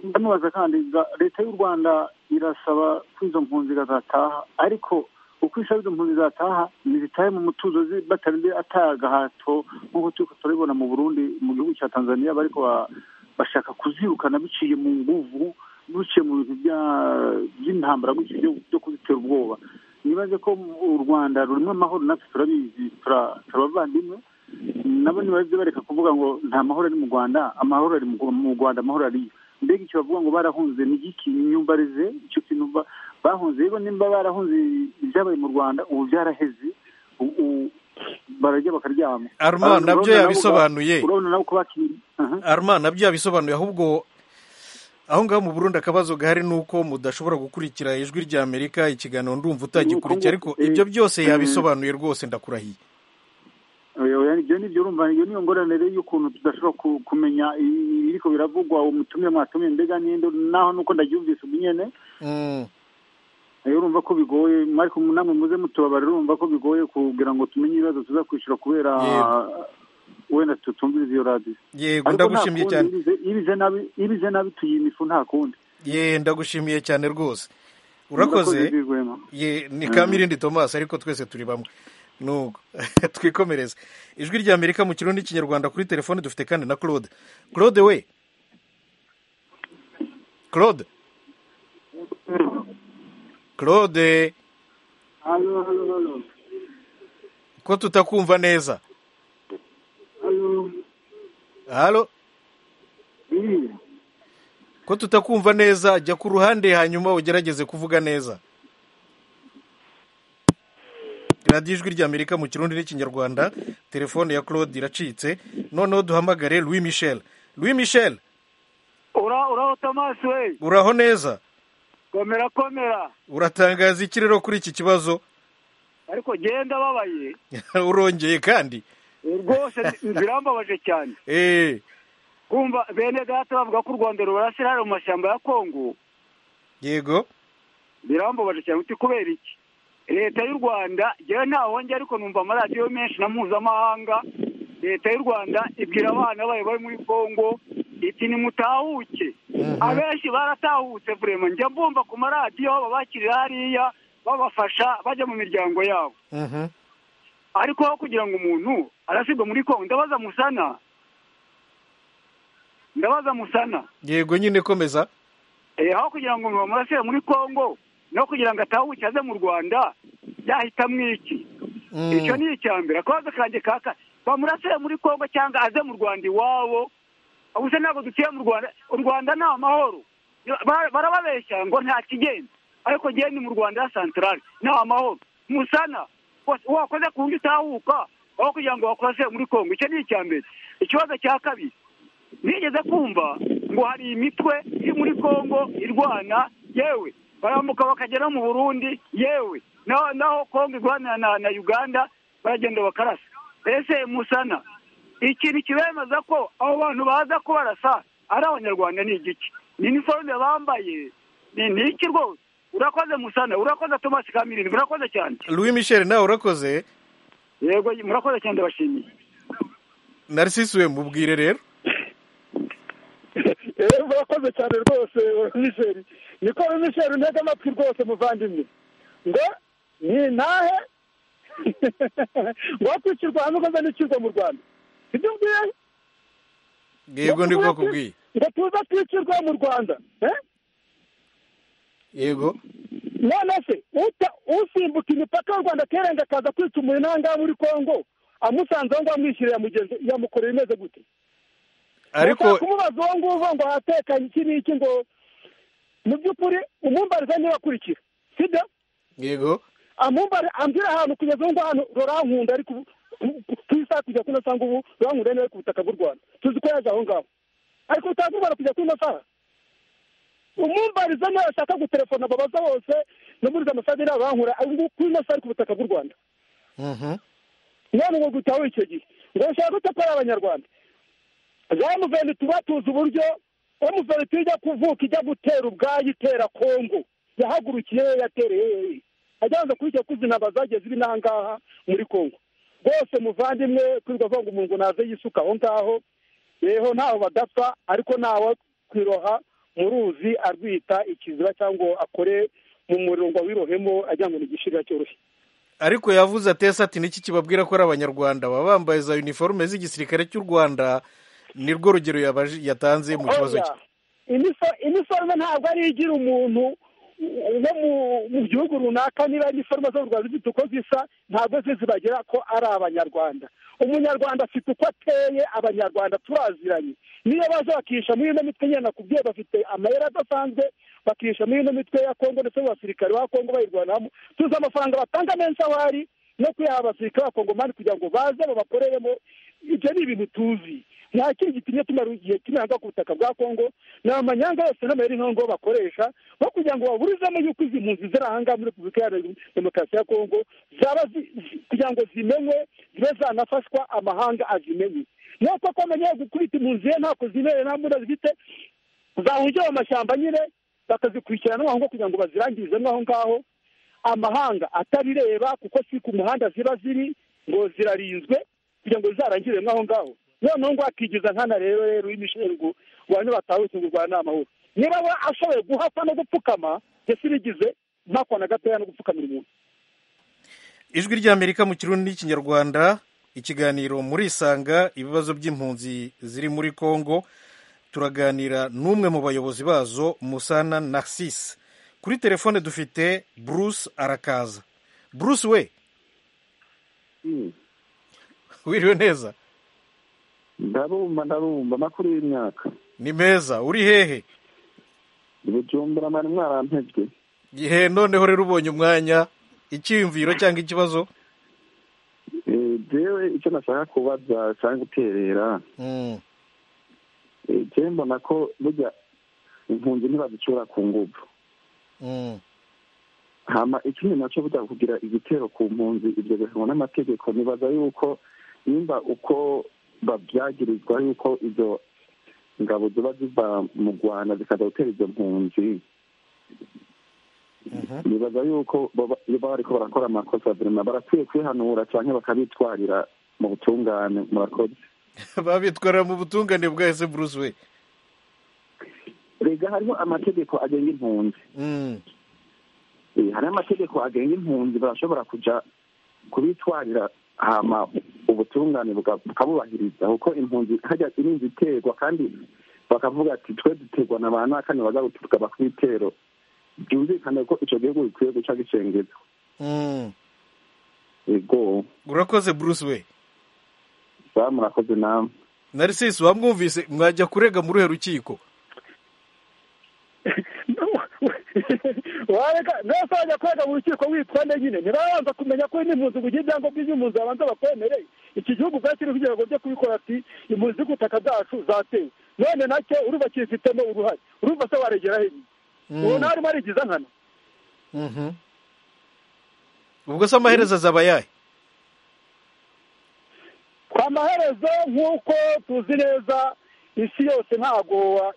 [SPEAKER 8] ndamubaza kandi ga- leta y'u rwanda irasaba ko izo mpunzi zataha ariko uko isaba izo mpunzi zataha ntizitahe mu mutuzo zi- batarinze atagahato nk'uko turi turabibona mu burundi mu gihugu cya tanzania bariko ba- bashaka kuzirukana biciye mu nguvu biciye mu bintu bya- by'intambara gutyo byo- byo kuzitera ubwoba nibaze ko u rwanda rurimo amahoro natwe turabizi tura- turabavandimwe nabo ntibajye bareka kuvuga ngo nta mahoro ari mu rwanda amahoro ari mu mu rwanda amahoro ariyo mbega icyo bavuga ngo barahunze ni igiki imyumbarize icyo kintu ba- bahunze rero nimba barahunze ibyabaye mu rwanda ubu byaraheze ubu ubu bararya bakaryama
[SPEAKER 1] Armand,
[SPEAKER 8] Urabona-
[SPEAKER 1] nabyo
[SPEAKER 8] urabona nabo-
[SPEAKER 1] yabisobanuye
[SPEAKER 8] urabona nabo ko bakiri- aha.
[SPEAKER 1] arma nabyo yabisobanuye ahubwo aho ngaho mu burundi akabazo gahari ni uko mudashobora gukurikira ijwi rya amerika ikiganiro ndumva utagikurikiye
[SPEAKER 8] Ni
[SPEAKER 1] ariko
[SPEAKER 8] uko ngo-
[SPEAKER 1] ibyo byose
[SPEAKER 8] eh,
[SPEAKER 1] yabisobanuye rwose ndakurahiye
[SPEAKER 8] Oya, ibyo ni byo urumva iyo niyo ngorane y'ukuntu tudashobora ku- kumenya ibiriko biravugwa umutumye mwatumye mbega ninde naho nuko ndabyumvise ubu nyene
[SPEAKER 1] Mm,
[SPEAKER 8] Eh, urumva ko bigoye ariko namwe muze mutubabare urumva ko bigoye kugira ngo tumenye ibibazo tuza kwishyura kubera
[SPEAKER 1] Yego.
[SPEAKER 8] wenda tutumviriza iyo radiyo
[SPEAKER 1] yego
[SPEAKER 8] ariko nta
[SPEAKER 1] ndagushimiye
[SPEAKER 8] kundi
[SPEAKER 1] cyane
[SPEAKER 8] ibize- ibize nabi ibize nabi tuyima ifu nta kundi
[SPEAKER 1] ye ndagushimiye cyane rwose
[SPEAKER 8] murakoze
[SPEAKER 1] urakoze
[SPEAKER 8] rwihwema
[SPEAKER 1] ye ni
[SPEAKER 8] Mhm.
[SPEAKER 1] kamirindi thomas ariko twese turi bamwe nuko twikomereze ijwi rya amerika mu kirundi n'ikinyarwanda kuri telefone dufite kandi na claude claude we claude claude
[SPEAKER 5] hano hano hano
[SPEAKER 1] ko tutakumva neza
[SPEAKER 5] hano
[SPEAKER 1] halo
[SPEAKER 5] iyi
[SPEAKER 1] ko tutakumva neza jya ku ruhande hanyuma ugerageze kuvuga neza radiyo ijwi rya amerika mu kirundi n'ikinyarwanda telefone ya claude iracitse noneho duhamagare louis michel louis michel
[SPEAKER 9] ura uraho tomasi we
[SPEAKER 1] uraho neza
[SPEAKER 9] komera komera
[SPEAKER 1] uratangaza iki rero kuri iki kibazo
[SPEAKER 9] ariko genda babaye
[SPEAKER 1] urongeye kandi
[SPEAKER 9] rwose ndi- birambabaje cyane
[SPEAKER 1] eee
[SPEAKER 9] kumva bene data bavuga ko u rwanda rurasa irahari mu mashyamba ya kongo
[SPEAKER 1] yego
[SPEAKER 9] birambabaje cyane uti kubera iki leta y'u rwanda njyewe ntaho njya ariko numva amaradiyo menshi na mpuzamahanga leta y'u rwanda ibwira abana bayo bari muri kongo iti nimutahuke abenshi baratahutse vurema njya mbumva ku maradiyo babakirira hariya babafasha bajya mu miryango yabo
[SPEAKER 1] Mhm.
[SPEAKER 9] ariko aho kugira ngo umuntu arasigwa muri kongo ndabaza musana ndabaza musana
[SPEAKER 1] yego nyine komeza
[SPEAKER 9] Eh, aho kugira ngo bamurasire muri Kongo no kugira ngo atahuke aze mu Rwanda yahita mwiki
[SPEAKER 1] Mm.
[SPEAKER 9] icyo ni icya mbere akabazo kanjye kaka bamurasire muri Kongo cyangwa aze mu Rwanda iwabo ubuse ntabwo dutuye mu Rwanda u Rwanda ni amahoro Ba- barababeshya ngo nta kigenda ariko genda mu Rwanda ya santarari ni amahoro musana wa- wakoze ku wundi utahuka aho kugira ngo wakoze muri Kongo icyo ni icya mbere ikibazo cya kabiri nigeze kumva ngo hari imitwe iri muri kongo irwana yewe barambuka bakagera mu burundi yewe naho naho kongo irwanira na, na uganda baragenda bakarasa ese musana ikintu kibemeza ko abo bantu baza kubarasa ari abanyarwanda ni igiki ni iniforume bambaye ni ni iki rwose urakoze musana urakoze tomasi kamirindi murakoze cyane
[SPEAKER 1] louis michel nawe urakoze
[SPEAKER 9] yego murakoze cyane ndabashimiye
[SPEAKER 1] narcisi we mubwire rero
[SPEAKER 4] eee murakoze cyane rwose misheri niko misheri ntega amatwi rwose muvandimwe ngo ni ntahe ngo kwicirwa hamwe ukoze n'ikirwa mu rwanda ibyo mbwiye
[SPEAKER 1] yego nibwo bakubwiye
[SPEAKER 4] ngo tuza twicirwa mu rwanda eh?
[SPEAKER 1] yego
[SPEAKER 4] none se uta usimbuka imipaka y'u rwanda akirenga akaza kwica umuntu ahangaha muri kongo amusanze aho ngaho amwishyura yamugenzi yamukoreye imeze gute
[SPEAKER 1] ariko
[SPEAKER 4] Ndashaka kumubaza uwo nguwo ngo hatekanye iki n'iki ngo mu by'ukuri umumbariza niba akurikira sibyo
[SPEAKER 1] yego
[SPEAKER 4] amumbare ambwira ahantu kugeza ubu ngubu hano rurankunda ariko ubu- ku- ku- ku isaha kugeza kuno cyangwa ubu rurankunda niwe ku butaka bw'u rwanda tuzi ko yaje aho ngaho ariko utazumbara kugeza kuno saha umumbariza niwe ashaka gutelefona babaza bose no muri za ambasade niba bankura ubu ngubu kuri ino saha ari ku butaka bw'u rwanda
[SPEAKER 1] Mhm.
[SPEAKER 4] none ngo gutaho icyo gihe ngo bashaka gute ko ari abanyarwanda za muveni tuba tuzi uburyo muveni tujya kuvuka ijya gutera ubwayo itera kongo yahagurukiye we yatereye we ajyanze kuri icyo kuzinaba zagiye ziri n'ahangaha muri kongo rwose muvandimwe kwirirwa avuga ngo umuntu ngo naze yisuka aho ngaho rero ntaho badapfa ariko ntawe kwiroha mu ruzi arwita ikiziba cyangwa akore mu muriro ngo awirohemo ajya ngo ni igishirira cyoroshye
[SPEAKER 1] ariko yavuze atese ati niki kibabwira ko ari abanyarwanda baba bambaye za uniforme z'igisirikare cy'u rwanda nirwo rugero yabaje- yatanze mu kibazo cye
[SPEAKER 4] Iniso- iniforme ntabwo ari igira umuntu wo mu- mu gihugu runaka niba iniforme zo mu rwanda zifite uko zisa ntabwo zizibagira ko ari abanyarwanda umunyarwanda afite uko ateye abanyarwanda turaziranye niyo baza bakihisha muri ino mitwe nyine nakubwiye bafite amayeri adasanzwe bakihisha muri ino mitwe ya kongo ndetse n'abasirikare ba kongo bayirwanamo tuzi amafaranga batanga menshi aho ari no kuyaha abasirikare ba kongo mani kugira ngo baze babakoreremo ibyo ni ibintu tuzi nta kindi gitumye tumara igihe kinanga ku butaka bwa kongo ni amanyanga yose n'amayeri nkongo bakoresha bo kugira ngo baburizemo yuko izi mpunzi ziri aha ngaha muri repubulika iharanira demokarasi ya kongo zaba zi- zi- kugira ngo zimenywe zibe zanafashwa amahanga azimenye nuko ko amenye gukubita impunzi ye ntako zibere nta mbunda zifite zahungira mu mashyamba nyine bakazikurikirana aho ngaho kugira ngo bazirangirizemo aho ngaho amahanga atabireba kuko si ku muhanda ziba ziri ngo zirarinzwe kugira ngo zizarangire aho ngaho noneho ngo akigiza nkana rero rero w'imisheri ngo abantu batahutse ngo urwana amahoro niba we ashoboye guhakwa no gupfukama yasirigize ntako na gatoya no gupfukamira umuntu
[SPEAKER 1] ijwi ry'amerika mu kirundi n'ikinyarwanda ikiganiro murisanga ibibazo by'impunzi ziri muri congo turaganira n'umwe mu bayobozi bazo musana narcisse kuri telefone dufite bruce arakaza bruce we wiriwe neza
[SPEAKER 10] ndarumva ndarumva makuru y'imyaka
[SPEAKER 1] ni meza uri hehe
[SPEAKER 10] ibijumbura mwari mwarampejwe
[SPEAKER 1] gihe noneho rero ubonye umwanya icyiyumviro cyangwa ikibazo
[SPEAKER 10] Eh, jewe icyo nashaka kubaza cyangwa guterera
[SPEAKER 1] Mm,
[SPEAKER 10] eh, jewe mbona ko burya impunzi ntibazicura ku nguvu
[SPEAKER 1] mm,
[SPEAKER 10] hama ikindi nacyo burya kugira igitero ku mpunzi ibyo bihanwa n'amategeko nibaza yuko nimba uko babyagirizwa yuko izo ngabo ziba ziva mu rwanda zikaza gutera izo mpunzi
[SPEAKER 1] mhm.
[SPEAKER 10] nibaza yuko baba baba bariko barakora amakosa birima barakwiye kwihanura canke bakabitwarira mu butungane murakoze
[SPEAKER 1] babitwara mu butungane bwahise bruce we
[SPEAKER 10] rega hariho amategeko agenga impunzi
[SPEAKER 1] Mm,
[SPEAKER 10] Eh, hariho amategeko agenga impunzi barashobora kuja kubitwarira hama ubutungane buka- bukabubahiriza kuko impunzi hajya irinzi iterwa kandi bakavuga ati twe duterwa na ba nakane baza gutukaba ku bitero byumvikane ko ico gihugu bikwiye guca gicengezwa
[SPEAKER 1] mm.
[SPEAKER 10] ego
[SPEAKER 1] urakoze bruce we
[SPEAKER 10] sa murakoze namwe
[SPEAKER 1] narisisi wamwumvise mwajya kurega muri uruhe rukiko
[SPEAKER 4] wareka mbese wajya kwega mu rukiko witonde nyine ntibabanza kumenya ko n'impunzi kugira ibyangombwa by'impunzi babanza bakwemereye iki gihugu ubwacyo kiriho ibyago byo kubikora ati impunzi z'ubutaka bwacu zatewe none nacyo urumva kibifitemo uruhare urumva se waregera he nyine uwo nawe arimo arigiza nkana
[SPEAKER 1] Mhm. ubwo se amaherezo azaba ayahe
[SPEAKER 4] kwa maherezo nk'uko tuzi neza isi yose ntago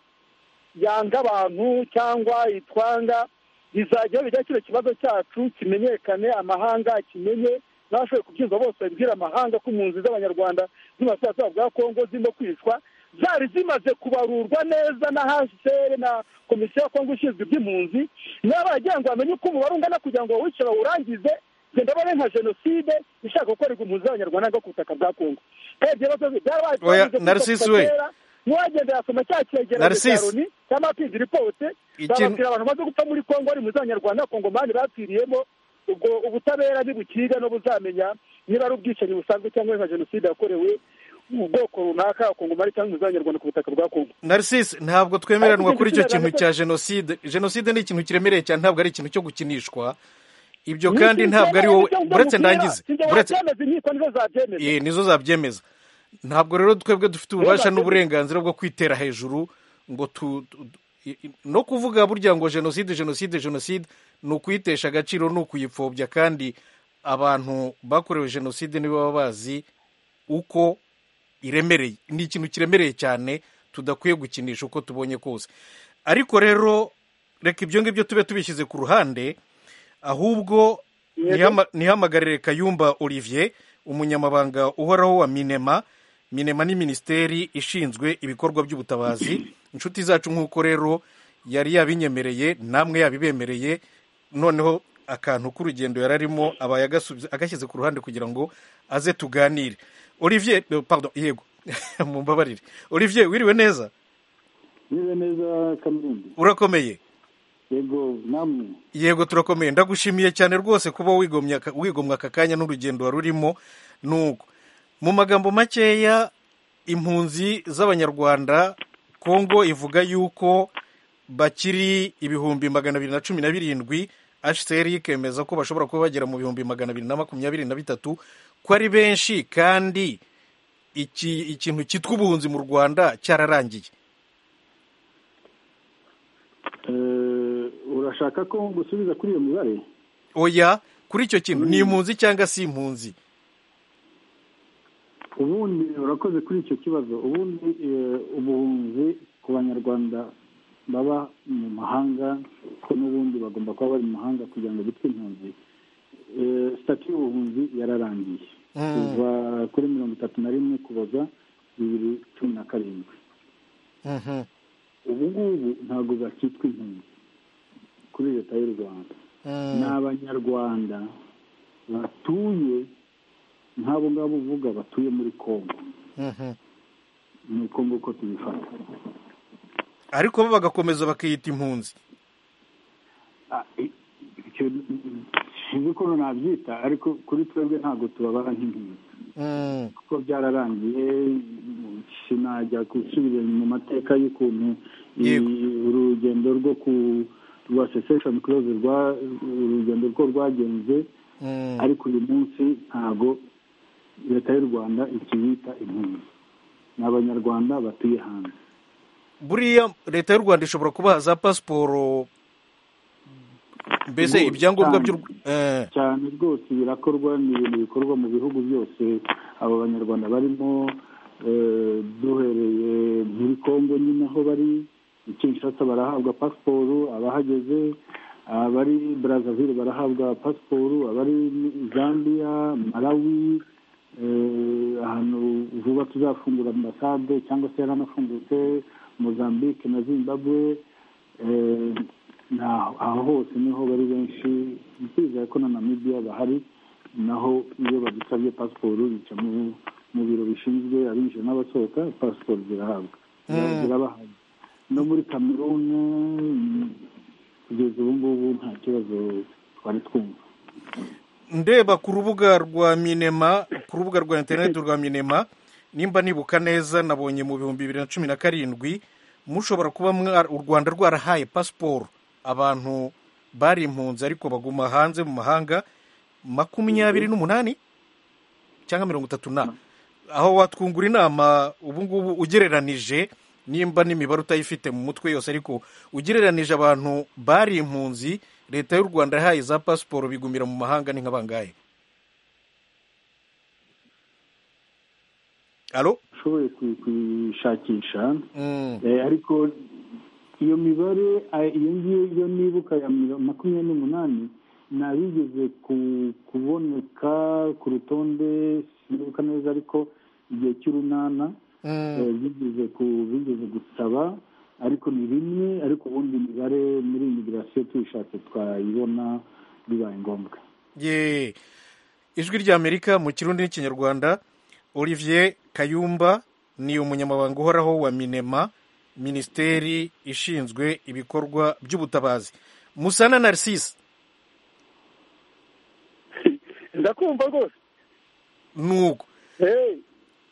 [SPEAKER 4] yanga abantu cyangwa itwanga bizajya bijya kino kibazo cyacu kimenyekane amahanga kimenye n'abashoboye kubyumva bose babibwira amahanga ko impunzi z'abanyarwanda z'uburasirazuba bwa kongo zirimo kwicwa zari zimaze kubarurwa neza na hcr na komisiyo ya kongo ishinzwe iby'impunzi niba baragira ngo bamenye uko umubare ungana kugira ngo bawice bawurangize genda babe nka jenoside ishaka gukorerwa impunzi z'abanyarwanda ngo ku butaka bwa kongo kandi ibyo bibazo byarabaye
[SPEAKER 1] Oya,
[SPEAKER 4] twavuze ko
[SPEAKER 1] Narcisse
[SPEAKER 4] kuva
[SPEAKER 1] we.
[SPEAKER 4] kera, n'uwagenda yasoma cya cyegeranyo cya
[SPEAKER 1] Narcisse.
[SPEAKER 4] loni cyangwa akigira ipote
[SPEAKER 1] Ikintu-
[SPEAKER 4] bababwira abantu bamaze gupfa muri kongo bari mu z'abanyarwanda kongo mani bapfiriyemo ubwo ubutabera ntibukiriga no buzamenya niba ari ubwicanyi busanzwe cyangwa ari nka jenoside yakorewe ubwoko runaka kongo mani cyangwa mu z'abanyarwanda ku butaka bwa kongo
[SPEAKER 1] narisisi ntabwo twemeranwa
[SPEAKER 4] Ariko
[SPEAKER 1] kuri icyo
[SPEAKER 4] icyo
[SPEAKER 1] kintu cya
[SPEAKER 4] kigaragaza-
[SPEAKER 1] jenoside jenoside ni ikintu kiremereye cyane ntabwo ari ikintu cyo gukinishwa ibyo
[SPEAKER 4] Ni
[SPEAKER 1] kandi
[SPEAKER 4] ikintu
[SPEAKER 1] ntabwo ari
[SPEAKER 4] cyemewe,
[SPEAKER 1] wowe
[SPEAKER 4] nicyo
[SPEAKER 1] uretse
[SPEAKER 4] ndamubwira.
[SPEAKER 1] ndangize
[SPEAKER 4] Sinjye
[SPEAKER 1] uretse
[SPEAKER 4] wabyemeza, inkiko nizo zabyemeza.
[SPEAKER 1] Ye, nizo zabyemeza ntabwo rero twebwe dufite ububasha
[SPEAKER 4] Reba,
[SPEAKER 1] n'uburenganzira bwo kwitera hejuru ngo tu tu- tu- i- i- no kuvuga burya ngo jenoside jenoside jenoside ni ukuyitesha agaciro ni ukuyipfobya kandi abantu bakorewe jenoside nibo baba bazi uko iremereye ni ikintu kiremereye cyane tudakwiye gukinisha uko tubonye kose ariko rero reka ibyo ngibyo tube tubishyize ku ruhande ahubwo
[SPEAKER 4] Yego.
[SPEAKER 1] ntihama- ntihamagarire kayumba olivier umunyamabanga uhoraho wa minema minema ni minisiteri ishinzwe ibikorwa by'ubutabazi inshuti zacu nk'uko rero yari yabinyemereye namwe yabibemereye noneho akantu k'urugendo yari arimo aba yagasubiza- agashyize ku ruhande kugira ngo aze tuganire olivier eh, pardon yego mumbabarire olivier wiriwe neza
[SPEAKER 8] niba neza kaminuza
[SPEAKER 1] urakomeye
[SPEAKER 8] yego namwe
[SPEAKER 1] yego turakomeye ndagushimiye cyane rwose kuba wigomye aka- wigomwa aka kanya n'urugendo wari urimo nuko mu magambo makeya impunzi z'abanyarwanda kongo ivuga yuko bakiri ibihumbi magana abiri na cumi na birindwi hcr ikemeza ko bashobora kuba bagera mu bihumbi magana abiri na makumyabiri na bitatu ko ari benshi kandi iki ikintu cyitwa ubuhunzi mu rwanda cyararangiye
[SPEAKER 8] Eh, urashaka ko gusubiza kuri iyo mibare
[SPEAKER 1] oya kuri icyo kintu ni impunzi cyangwa si impunzi
[SPEAKER 8] ubundi urakoze kuri icyo kibazo ubundi eh, ubuhunzi ku banyarwanda baba mu mahanga ko n'ubundi bagomba kuba bari mu mahanga kugira ngo bitwe impunzi Eh, sitati y'ubuhunzi yararangiye
[SPEAKER 1] Mm.
[SPEAKER 8] kuva kuri mirongo itatu na rimwe kuboza bibiri cumi na karindwi
[SPEAKER 1] Mhm.
[SPEAKER 8] ubu ngubu ntabwo bakitwa impunzi kuri leta y'u rwanda
[SPEAKER 1] Mm.
[SPEAKER 8] ni abanyarwanda batuye nk'abo ngabo uvuga batuye muri kongo
[SPEAKER 1] Mhm.
[SPEAKER 8] ni kongo uko tubifata
[SPEAKER 1] ariko bo bagakomeza bakiyita impunzi
[SPEAKER 8] Ah, i- icyo sinzi ukuntu nabyita ariko kuri twebwe ntabwo tubabara nk'impunzi
[SPEAKER 1] Mm.
[SPEAKER 8] kuko byararangiye sinajya gusubira mu mateka y'ukuntu i- urugendo rwo ku rwa secession close rwa urugendo rwo rwagenze
[SPEAKER 1] Mm.
[SPEAKER 8] ariko uyu munsi ntabwo leta y'u rwanda ikibita impunzi ni abanyarwanda batuye hanze
[SPEAKER 1] buriya leta y'u rwanda ishobora kubaha za pasiporo mbese
[SPEAKER 8] Rwose
[SPEAKER 1] ibyangombwa
[SPEAKER 8] cyane.
[SPEAKER 1] by'u Rw- eh,
[SPEAKER 8] cyane rwose birakorwa ni ibintu bikorwa mu bihugu byose abo banyarwanda barimo eh, duhereye muri kongo nyine aho bari i kinshasa barahabwa pasiporo abahageze abari brazzaville barahabwa pasiporo abari muri zambia malawi eh, ahantu vuba tuzafungura ambasade cyangwa se yaranafungutse mozambique na zimbabwe Eh, na- aho hose niho bari benshi bizeye ko na namibiya bahari naho iyo badusabye pasiporo bica mu mu biro bishinzwe abinjira n'abasohoka pasiporo zirahabwa Zira-
[SPEAKER 1] Mm.
[SPEAKER 8] zirabahabwa no muri kameruni mm, kugeza ubu ngubu nta kibazo twari twumva
[SPEAKER 1] ndeba ku rubuga rwa minema ku rubuga rwa interineti rwa minema nimba nibuka neza nabonye mu bihumbi bibiri na cumi na karindwi mushobora kuba mwa- u rwanda rwarahaye pasiporo abantu bari impunzi ariko baguma hanze mu mahanga makumyabiri n'umunani cyangwa mirongo itatu na aho watwungura inama ubu ngubu ugereranije nimba n'imibare utayifite mu mutwe yose ariko ugereranije abantu bari impunzi leta y'u rwanda yahaye za pasiporo bigumira mu mahanga ni nk'abangahe alo
[SPEAKER 8] ushoboye ku- kuyishakisha
[SPEAKER 1] Mm.
[SPEAKER 8] Eh, ariko iyo mibare eh, iyo ngiyo iyo nibuka ya miro- makumyabiri n'umunani nabigeze ku- kuboneka ku rutonde sinibuka neza ariko igihe cy'urunana
[SPEAKER 1] Mm.
[SPEAKER 8] eh, bigeze ku- bigeze gusaba ariko ni rimwe ariko ubundi imibare muri imigirasiyo tuyishatse twayibona bibaye ngombwa
[SPEAKER 1] ye ijwi ry'amerika mu kirundi n'ikinyarwanda olivier kayumba ni umunyamabanga uhoraho wa minema minisiteri ishinzwe ibikorwa by'ubutabazi musana narcisse
[SPEAKER 4] ndakumva rwose
[SPEAKER 1] nuko
[SPEAKER 4] Hey,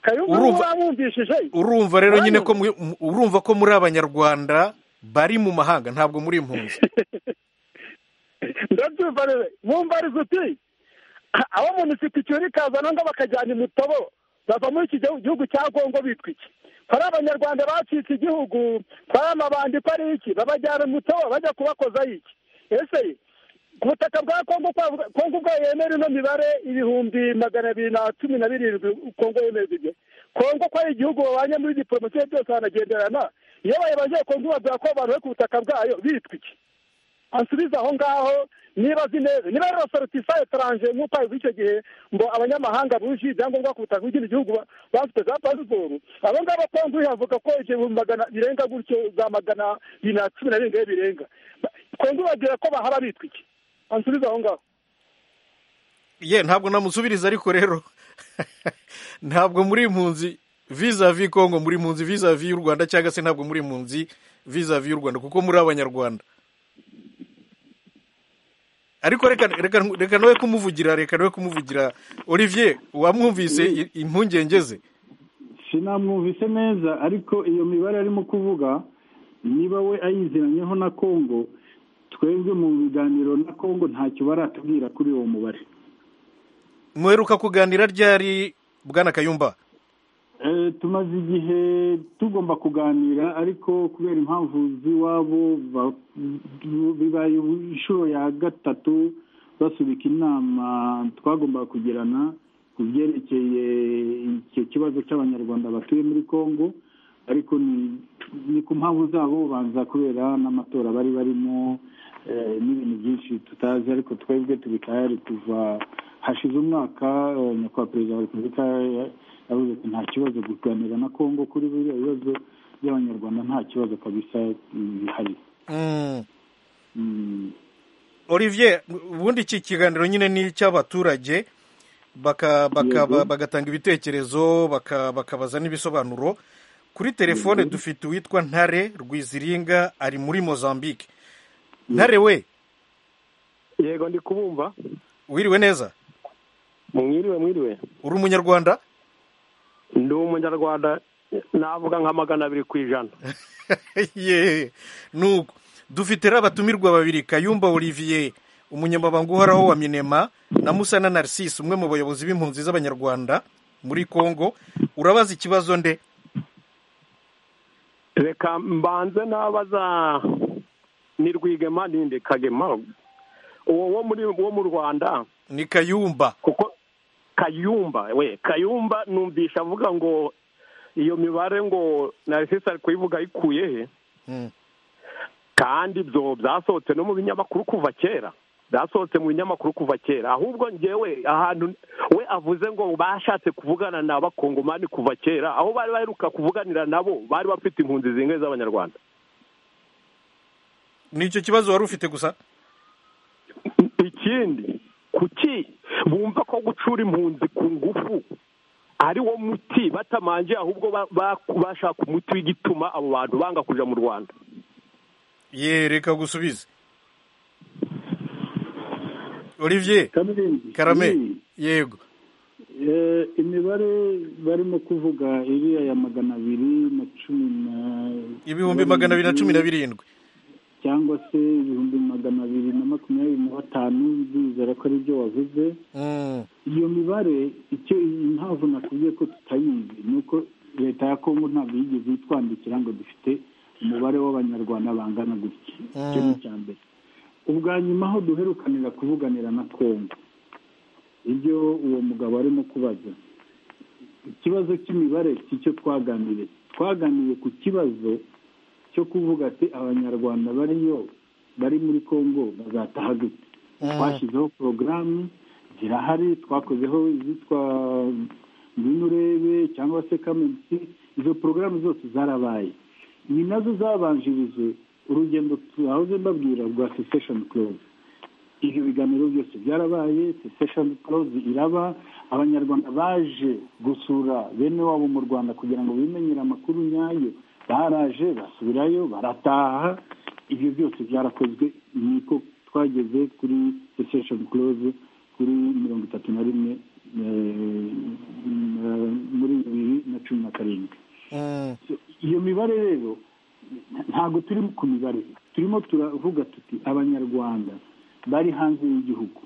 [SPEAKER 4] kayumba
[SPEAKER 1] Urumva-
[SPEAKER 4] wamwumvishije
[SPEAKER 1] urumva rero nyine ko
[SPEAKER 4] Mwanya.
[SPEAKER 1] mu- mu- urumva ko muri abanyarwanda bari mu mahanga ntabwo muri impunzi
[SPEAKER 4] ndabyumva rero mumbariza uti "Ah, abo munisiti cyuri kazana ngo bakajyana imutobo bava muri iki gihu- gihugu cya kongo bitwa iki ko ari abanyarwanda bacitse igihugu ko ari amabandi ko ari iki babajyana imutobo bajya kubakozaho iki ese ku butaka bwa kongo kwa- kongo ubwo yemera ino mibare ibihumbi magana abiri na cumi na birindwi kongo yemeza ibyo kongo ko ari igihugu babanye muri diporomasiyo byose banagenderana iyo bayibaje kongo ibabwira ko abantu bari ku butaka bwayo bitwa iki ansubize aho ngaho niba azi neza niba ari rosorotisa etaranje nk'uko abivuga icyo gihe ngo abanyamahanga buje ibyangombwa ku butaka bw'ikindi gihugu ba- bafite za pasiporo abo ngabo konguye avuga ko igihumbi magana birenga gutyo za magana bibiri na cumi na birindwi birenga kongu bagira ko bahaba bitwa iki ansubize aho ngaho
[SPEAKER 1] ye ntabwo namusubiriza ariko rero ntabwo muri impunzi vizavi kongo muri impunzi vizavi y'u rwanda cyangwa se ntabwo muri impunzi vizavi y'u rwanda kuko muri abanyarwanda ariko reka reka reka nawe kumuvugira reka nawe kumuvugira olivier wamwumvise i- impungenge ze
[SPEAKER 8] sinamwumvise neza ariko iyo mibare arimo kuvuga niba we ayiziranyeho na kongo twebwe mu biganiro na kongo ntacyo baratubwira kuri uwo mubare
[SPEAKER 1] muheruka kuganira ryari bwana kayumba
[SPEAKER 8] Eh, tumaze igihe tugomba kuganira ariko kubera impamvu z'iwabo ba- bibaye ubu- inshuro ya gatatu basubika inama twagombaga kugirana ku byerekeye icyo kibazo cy'abanyarwanda batuye muri congo ariko ni- ni ku mpamvu zabo banza kubera n'amatora bari barimo eh, n'ibintu byinshi tutazi ariko twebwe turi tayari kuva hashize umwaka eh, nyakubahwa perezida wa repubulika ya- yavuze ko nta kibazo kuganira na congo kuri biriya bibazo by'abanyarwanda nta kibazo kabisa mm, bihari
[SPEAKER 1] Mm.
[SPEAKER 8] Mm.
[SPEAKER 1] olivier ubundi iki kiganiro nyine ni icy'abaturage baka- baka-
[SPEAKER 8] Yego.
[SPEAKER 1] bagatanga ibitekerezo baka- bakabaza n'ibisobanuro kuri telefone
[SPEAKER 8] Yego.
[SPEAKER 1] dufite uwitwa ntare rwiziringa ari muri mozambique ntare we
[SPEAKER 11] yego ndi kubumva
[SPEAKER 1] wiriwe neza
[SPEAKER 11] mwiriwe mwiriwe
[SPEAKER 1] uri umunyarwanda
[SPEAKER 11] ndi umunyarwanda navuga nka magana abiri ku ijana
[SPEAKER 1] ye nuko dufite rero abatumirwa babiri kayumba olivier umunyamabanga uhoraho wa minema na musana narcisse umwe mu bayobozi b'impunzi z'abanyarwanda muri congo urabaza ikibazo nde
[SPEAKER 11] reka mbanze nabaza ni rwigema ninde kagema uwo wo muri wo mu rwanda
[SPEAKER 1] ni kayumba
[SPEAKER 11] kuko kayumba we kayumba numvisha avuga ngo iyo mibare ngo narisisi ari kuyivuga ayikuye he
[SPEAKER 1] Mm.
[SPEAKER 11] kandi ibyo byasohotse no mu binyamakuru kuva kera byasohotse mu binyamakuru kuva kera ahubwo ngewe ahantu we avuze ngo bashatse kuvugana n'abakongomani kuva kera aho bari baheruka kuvuganira nabo bari bafite impunzi zingahe z'abanyarwanda
[SPEAKER 1] nicyo kibazo wari ufite gusa
[SPEAKER 11] ikindi kuki bumva ko gucura impunzi ku ngufu ari wo muti batamanje ahubwo ba- ba- bashaka umuti w'igituma abo bantu banga kuja mu rwanda
[SPEAKER 1] ye reka gusubize olivier karame yego
[SPEAKER 8] Eh, imibare barimo kuvuga iriya ya magana abiri na cumi na
[SPEAKER 1] ibihumbi magana abiri na cumi na birindwi
[SPEAKER 8] cyangwa se ibihumbi magana abiri na makumyabiri na batanu ndizera ko ari byo wavuze
[SPEAKER 1] Mm.
[SPEAKER 8] iyo mibare icyo impamvu nakubwiye ko tutayizi ni uko leta ya kongo ntabwo yigeze itwandikira ngo dufite umubare w'abanyarwanda bangana gutya icyo ni
[SPEAKER 1] Mm.
[SPEAKER 8] icya mbere ubwa nyuma aho duherukanira kuvuganira na twombi ibyo uwo mugabo arimo kubaza ikibazo cy'imibare si cyo twaganiriye twaganiriye ku kibazo cyo kuvuga ati abanyarwanda bariyo bari muri congo bazataha gute twashyizeho porogaramu zirahari twakozeho izitwa ngwino urebe cyangwa se kamensi izo porogaramu zose zarabaye ni nazo zabanjirije urugendo twahoze mbabwira rwa sesesheni close ibyo biganiro byose byarabaye sesesheni close iraba abanyarwanda baje gusura bene wabo mu rwanda kugira ngo bimenyere amakuru nyayo baraje basubirayo barataha ibyo byose byarakozwe niko twageze kuri sesesheni close kuri mirongo itatu na rimwe eh, eh, muri bibiri na cumi na karindwi
[SPEAKER 1] Mm.
[SPEAKER 8] iyo mibare rero ntabwo turi ku mibare turimo turavuga tuti abanyarwanda bari hanze y'igihugu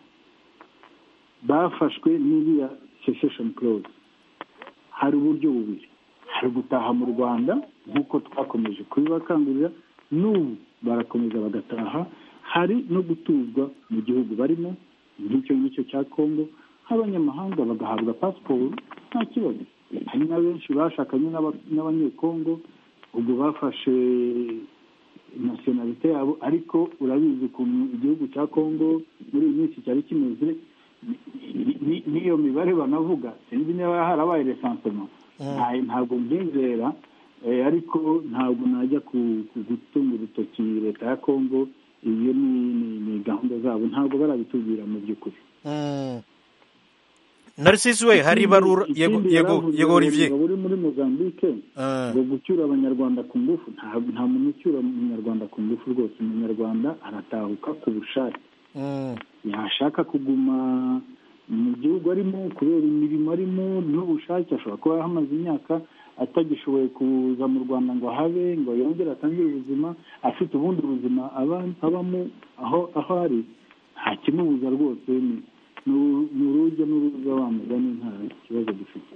[SPEAKER 8] bafashwe n'iriya sesesheni close hari uburyo bubiri hari gutaha mu rwanda nk'uko twakomeje kubibakangurira n'ubu barakomeza bagataha hari no gutuzwa mu gihugu barimo nk'icyo ngicyo cya kongo nk'abanyamahanga bagahabwa pasiporo nta kibazo hari na benshi bashakanye n'aba- n'abanyekongo ubwo bafashe nasiyonalite yabo ariko urabizi ukuntu igihugu cya kongo muri iyi minsi cyari kimeze ni- ni- n'iyo mibare banavuga sinzi niba harabaye resansema Nta- ntabwo mbyizera eh, ariko ntabwo najya ku- ku- gutunga urutoki leta ya kongo iyo ni ni- ni gahunda zabo ntabwo barabitubwira mu by'ukuri
[SPEAKER 1] Mm. narcisi we hari ibarura yego yego yego olivier
[SPEAKER 8] uri muri mozambique ngo gucyura abanyarwanda ku ngufu nta nta muntu ucyura umunyarwanda ku ngufu rwose umunyarwanda aratahuka ku bushake
[SPEAKER 1] Mm.
[SPEAKER 8] yashaka kuguma mu gihugu arimo kubera imirimo arimo n'ubushake ashobora kuba ahamaze imyaka atagishoboye kuza mu rwanda ngo habe ngo yongere atangire ubuzima afite ubundi buzima aba- abamo aho aho ari nta kimubuza rwose ni ni- ni urujya n'uruza wamugani nta kibazo dufite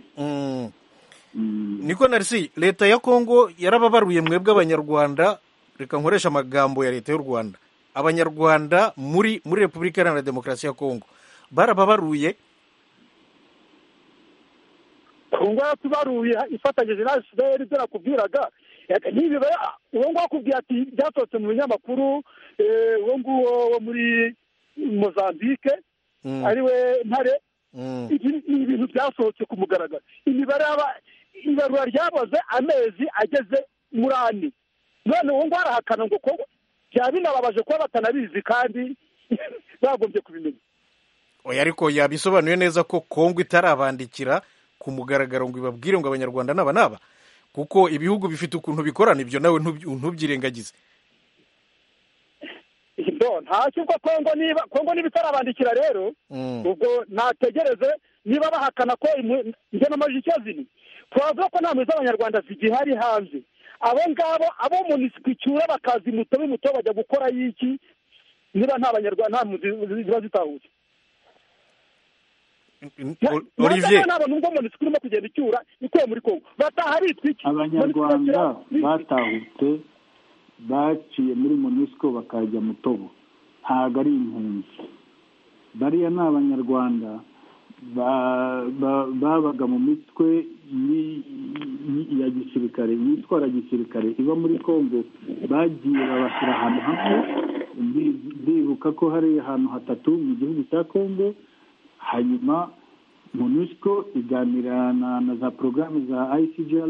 [SPEAKER 1] Mm. niko narisi leta ya kongo yarababaruye mwebwe abanyarwanda reka nkoresha amagambo ya leta y'u rwanda abanyarwanda muri muri repubulika iharanira demokarasi ya kongo barababaruye
[SPEAKER 4] ubu ngubu yatubaruye ifatanyije na fpr ibyo nakubwiraga Eh, ntibibare uwo nguwo akubwira ati byasohotse mu binyamakuru eh, uwo nguwo wo muri mozambique
[SPEAKER 1] Mm.
[SPEAKER 4] ari we ntare
[SPEAKER 1] Mm.
[SPEAKER 4] ibi ni ibintu byasohotse ku mugaragaro imibare yaba ibarura ryaboze amezi ageze muri ane none ubu ngubu arahakana ngo ko byaba binababaje kuba batanabizi kandi bagombye kubimenya
[SPEAKER 1] oya ariko yabisobanuye neza ko kongo itarabandikira ku mugaragaro ngo ibabwire ngo abanyarwanda n'aba n'aba kuko ibihugu bifite ukuntu bikorana ibyo nawe ntubyi- ntubyirengagize
[SPEAKER 4] No, nta kigo kongo niba kongo niba itarabandikira rero
[SPEAKER 1] Mm.
[SPEAKER 4] ubwo nategereze niba bahakana ko imu- njye n'amajwi icyo ziri twavuga ko nta mwe z'abanyarwanda zigihari hanze abo ngabo abo munisiko icyura bakaza imuto b'imuto bajya gukora y'iki niba nta banyarwanda nta mpunzi zi- ziba zitahutse
[SPEAKER 1] O-
[SPEAKER 4] nanjye
[SPEAKER 1] olivier
[SPEAKER 4] nta bantu ubwo munisiko urimo kugenda icyura ikuye muri kongo bataha bitwiki
[SPEAKER 8] abanyarwanda batahutse baciye muri monisco bakajya mu tobo ntabwo ari impunzi bariya ni abanyarwanda ba- ba- babaga mu mitwe yi- yi- ya gisirikare yitwara gisirikare iba muri congo bagiye babashyira ahantu hamwe ndi- ndibuka ko hari ahantu hatatu mu gihugu cya congo hanyuma monusco iganira na, na za porogaramu za icgrr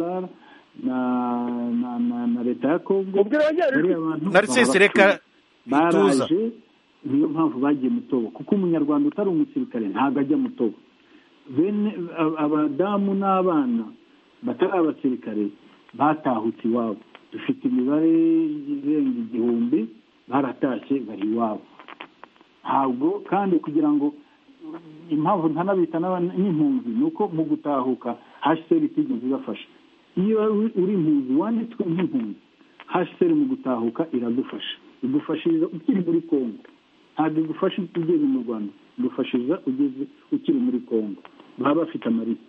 [SPEAKER 8] na na, na, na leta ya congo bariya bantu
[SPEAKER 1] narcisi reka ituza
[SPEAKER 8] baraje niyo mpamvu bagiye mu tobo kuko umunyarwanda utari umusirikare ntabwo ajya mu tobo bene ab- abadamu n'abana batari abasirikare batahutse iwabo dufite imibare irenga igihumbi baratashye bari iwabo ntabwo kandi kugira ngo impamvu ntanabita n'aba- n'impunzi ni uko mu gutahuka hcr itigeze ibafasha iyo uri- uri impunzi wanditswe nk'impunzi hcr mu gutahuka iradufasha igufashiriza ukiri muri congo ntabwo igufasha ugeze mu rwanda igufashiriza ugeze ukiri muri congo baba bafite amarita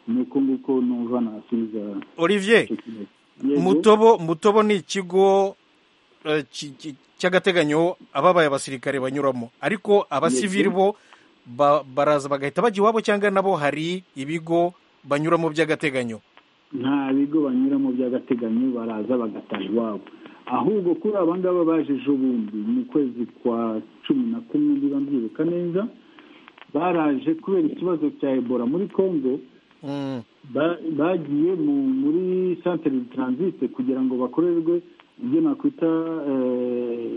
[SPEAKER 8] ni uko nguko numva nasubiza
[SPEAKER 1] olivier
[SPEAKER 8] icyo kibazo Yego.
[SPEAKER 1] mutobo mutobo ni ikigo eh, ki- ki- cy'agateganyo ababaye abasirikare banyuramo ariko abasivili bo ba- baraza bagahita bajya iwabo cyangwa nabo hari ibigo banyuramo by'agateganyo
[SPEAKER 8] nta bigo banyuramo by'agateganyo baraza bagataha iwabo ahubwo kuri aba ngaba baje ejo bundi mu kwezi kwa cumi na kumwe niba mbyibuka neza baraje kubera ikibazo cya ebola muri congo
[SPEAKER 1] Mm.
[SPEAKER 8] ba- bagiye mu muri centre de transit kugira ngo bakorerwe ibyo nakwita eh,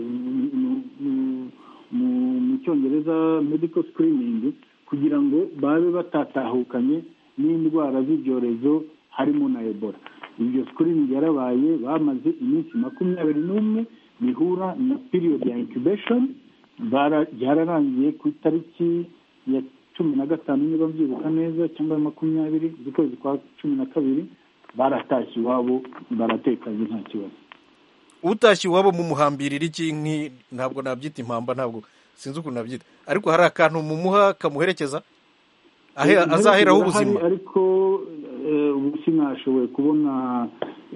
[SPEAKER 8] mu- mu- mu- mu cyongereza medical screening kugira ngo babe batatahukanye n'indwara z'ibyorezo harimo na ebola ibyo screening yarabaye bamaze iminsi makumyabiri n'umwe bihura na period ya incubation bara- byararangiye ku itariki ya cumi na gatanu niba mbyibuka neza cyangwa makumyabiri z'ukwezi kwa cumi na kabiri baratashye iwabo baratekanye nta kibazo
[SPEAKER 1] utashye iwabo mu muhambirira iki nki ntabwo nabyita impamba ntabwo sinzi ukuntu nabyita ariko hari akantu mumuha kamuherekeza ahe-
[SPEAKER 8] Intebe
[SPEAKER 1] azaheraho
[SPEAKER 8] zirahari,
[SPEAKER 1] ubuzima
[SPEAKER 8] ariko eh, ubu sinashoboye kubona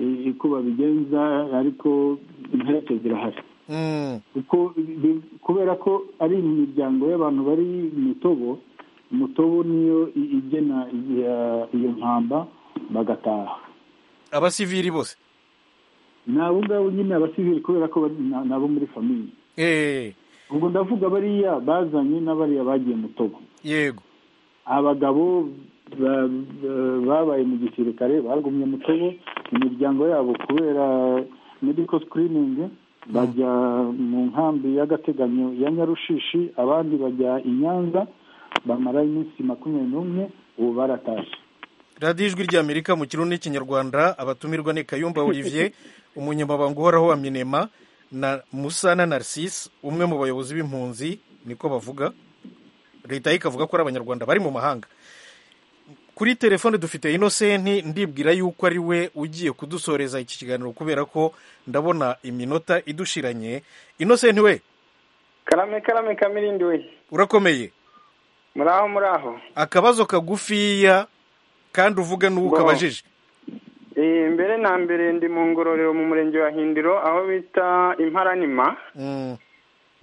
[SPEAKER 8] eh, uko babigenza ariko imperekeze zirahari
[SPEAKER 1] Mm.
[SPEAKER 8] kuko bi- kubera ko ari imiryango y'abantu bari mu tobo umutobo niyo i- igena iya- iyo mpamba bagataha
[SPEAKER 1] abasivili bose
[SPEAKER 8] ni abo ngabo nyine abasivili kubera ko bari- ni abo muri famiye
[SPEAKER 1] Eh,
[SPEAKER 8] ubwo ndavuga bariya bazanye n'abariya bagiye mu togo
[SPEAKER 1] yego
[SPEAKER 8] abagabo ba- ba- babaye mu gisirikare bagumye mu togo imiryango yabo kubera medical screening bajya mu nkambi y'agateganyo ya nyarushishi abandi bajya i nyanza bamara iminsi makumyabiri n'umwe ubu baratashye
[SPEAKER 1] radiyo ijwi ry'amerika mu kirundi n'ikinyarwanda abatumirwa ni kayumba olivier umunyamabanga uhoraho wa minema na musana narcisse umwe mu bayobozi b'impunzi niko bavuga leta ye ikavuga ko ari abanyarwanda bari mu mahanga kuri telefone dufite inosenti ndibwira yuko ari we ugiye kudusoreza iki kiganiro kubera ko ndabona iminota idushiranye inosenti we
[SPEAKER 12] karame karame kamirindi we
[SPEAKER 1] urakomeye
[SPEAKER 12] muri aho muri aho
[SPEAKER 1] akabazo kagufiya kandi uvuge n'uwo
[SPEAKER 12] Ngo.
[SPEAKER 1] ukabajije
[SPEAKER 12] Eh, mbere na mbere ndi mu ngororero mu murenge wa hindiro aho bita imparanima
[SPEAKER 1] Mm,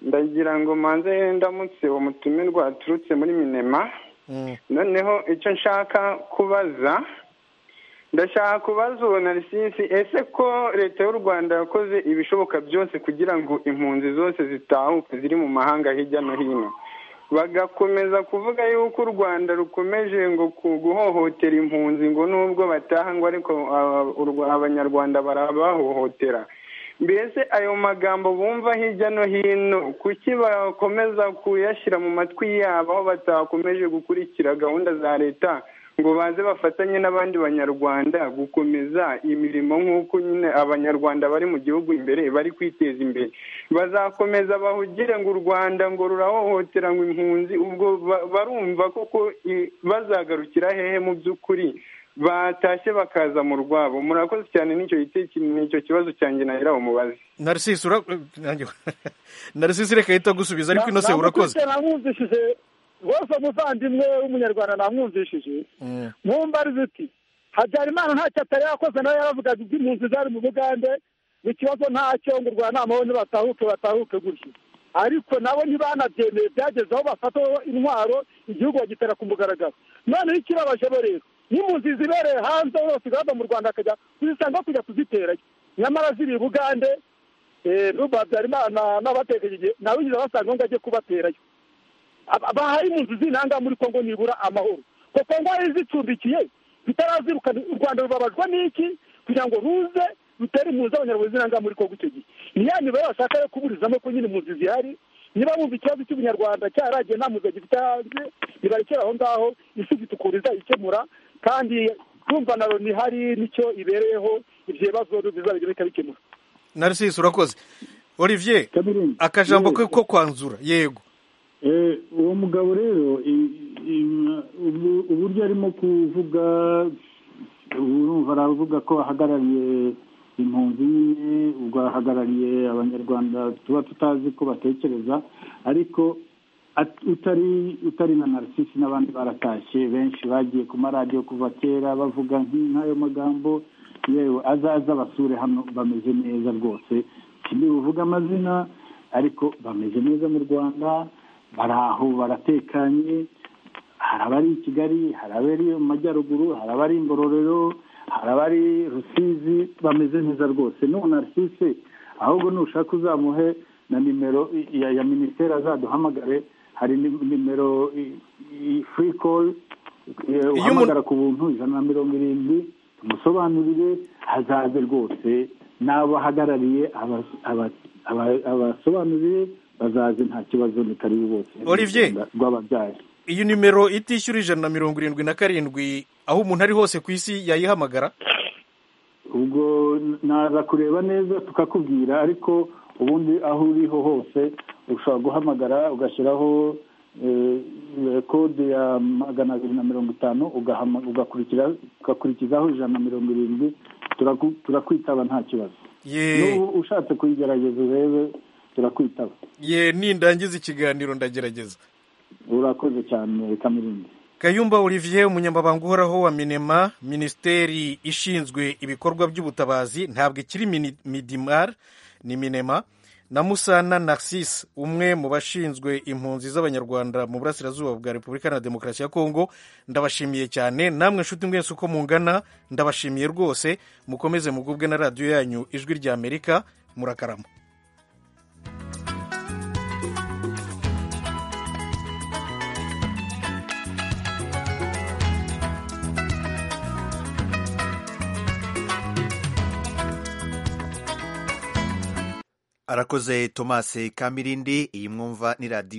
[SPEAKER 12] ndagira ngo manze ndamutse uwo mutumirwa aturutse muri minema
[SPEAKER 1] mm.
[SPEAKER 12] noneho icyo nshaka kubaza ndashaka kubaza uwo narisisi ese ko leta y'u rwanda yakoze ibishoboka byose kugira ngo impunzi zose zitahuke ziri mu mahanga hirya no hino bagakomeza kuvuga yuko u rwanda rukomeje ngo ku- guhohotera impunzi ngo nubwo bataha ngo ariko ah, u Rwa- abanyarwanda barabahohotera mbese ayo magambo bumva hirya no hino kuki bakomeza kuyashyira mu matwi yabo aho batakomeje gukurikira gahunda za leta ngo baze bafatanye n'abandi banyarwanda gukomeza imirimo nk'uko nyine abanyarwanda bari mu gihugu imbere bari kwiteza imbere bazakomeza bahugire ngo u rwanda ngo rurahohotera ngo impunzi ubwo ba- barumva koko i- bazagarukira hehe mu by'ukuri batashye bakaza mu rwabo murakoze cyane n'icyo giteki- n'icyo kibazo cyanjye nahera umubazi
[SPEAKER 1] narcisse ura nanjye- narcisse reka ahita gusubiza ariko inose urakoze
[SPEAKER 4] namwumvishije rwose umuvandimwe w'umunyarwanda namwumvishije
[SPEAKER 1] Mm.
[SPEAKER 4] mwumva ari uti habyarimana ntacyo atari yakoze nawe yaravugaga ibyo impunzi zari mu bugande ngo ikibazo ntacyo ngo u rwanda amahoni batahuke batahuke gutyo ariko nabo ntibanabyemeye byageze aho bafataho intwaro igihugu bagitera ku mugaragaro noneho ikibabaje bo rero n'impunzi zibereye hanze hose igahava mu rwanda akajya kuzisanga aho kujya kuziterayo nyamara ziri i bugande eh, n'ubwo habyarimana n'abatekereje nawe yigeze abasanga ngo ajye kubaterayo Aba- bahaye impunzi z'intanga muri kongo nibura amahoro ngo kongo yari zicumbikiye bitarazirukana u rwanda rubabajwe n'iki kugira ngo ruze rutere impunzi abanyarwanda z'intanga muri kongo icyo gihe ni ya mibare bashaka yo kuburizamo ko nyine impunzi zihari niba bumva ikibazo cy'ubunyarwanda cyaragiye nta mpunzi gifite hanze nibarekere aho ngaho isi ifite ukuntu izayikemura kandi urumva na loni ihari nicyo ibereyeho ibyo bibazo bizabijya bikabikemura
[SPEAKER 1] narcisse urakoze olivier akajambo
[SPEAKER 8] Yes.
[SPEAKER 1] ke ko kwanzura yego
[SPEAKER 8] Eh, uwo mugabo rero i- i- ubu- uburyo arimo kuvuga urumva aravuga ko ahagarariye impunzi nyine ubwo ahagarariye abanyarwanda tuba tutazi ko batekereza ariko at- utari utari na narcisi n'abandi baratashye benshi bagiye ku maradiyo kuva kera bavuga nk'i- nk'ayo magambo yewe azaza basure hano bameze neza rwose sindi buvuga amazina ariko bameze neza mu rwanda bari aho baratekanye hari abari i kigali hari abari mu majyaruguru hari abari i ngororero hari abari rusizi bameze neza rwose n'ubu narcise ahubwo nushaka uzamuhe na nimero i- ya, ya minisiteri azaduhamagare hari ni- nimero i- i- free call eh, uhamagara ku buntu ijana na mirongo irindwi tumusobanurire hazaze rwose n'abahagarariye aba- aba- aba- abasobanurire bazaze nta kibazo ni karibu bose
[SPEAKER 1] Olivier.
[SPEAKER 8] rw'ababyaye
[SPEAKER 1] iyi nimero itishyura ijana na mirongo irindwi na karindwi aho umuntu ari hose ku isi yayihamagara
[SPEAKER 8] ubwo naza kureba neza tukakubwira ariko ubundi aho uriho hose ushobora guhamagara ugashyiraho eh, eh, kode ya magana abiri na mirongo itanu ugahama- ugakurikira- ugakurikizaho ijana na mirongo irindwi turaku- turakwitaba nta kibazo
[SPEAKER 1] ye
[SPEAKER 8] n'ubu ushatse kuyigerageza urebe turakwitaba
[SPEAKER 1] ye nindangiza ikiganiro ndagerageza
[SPEAKER 8] urakoze cyane kamirindi
[SPEAKER 1] kayumba olivier umunyamabanga uhoraho wa minema minisiteri ishinzwe ibikorwa by'ubutabazi ntabwo ikiri Mini- midimar ni minema na musana narcisse umwe mu bashinzwe impunzi z'abanyarwanda mu burasirazuba bwa repubulika na demokarasi ya kongo ndabashimiye cyane namwe nshuti mwese uko mungana ndabashimiye rwose mukomeze mugubwe na radiyo yanyu ijwi rya amerika murakarama
[SPEAKER 13] arakoze tomasi kamirindi iyi mwumva ni radiyo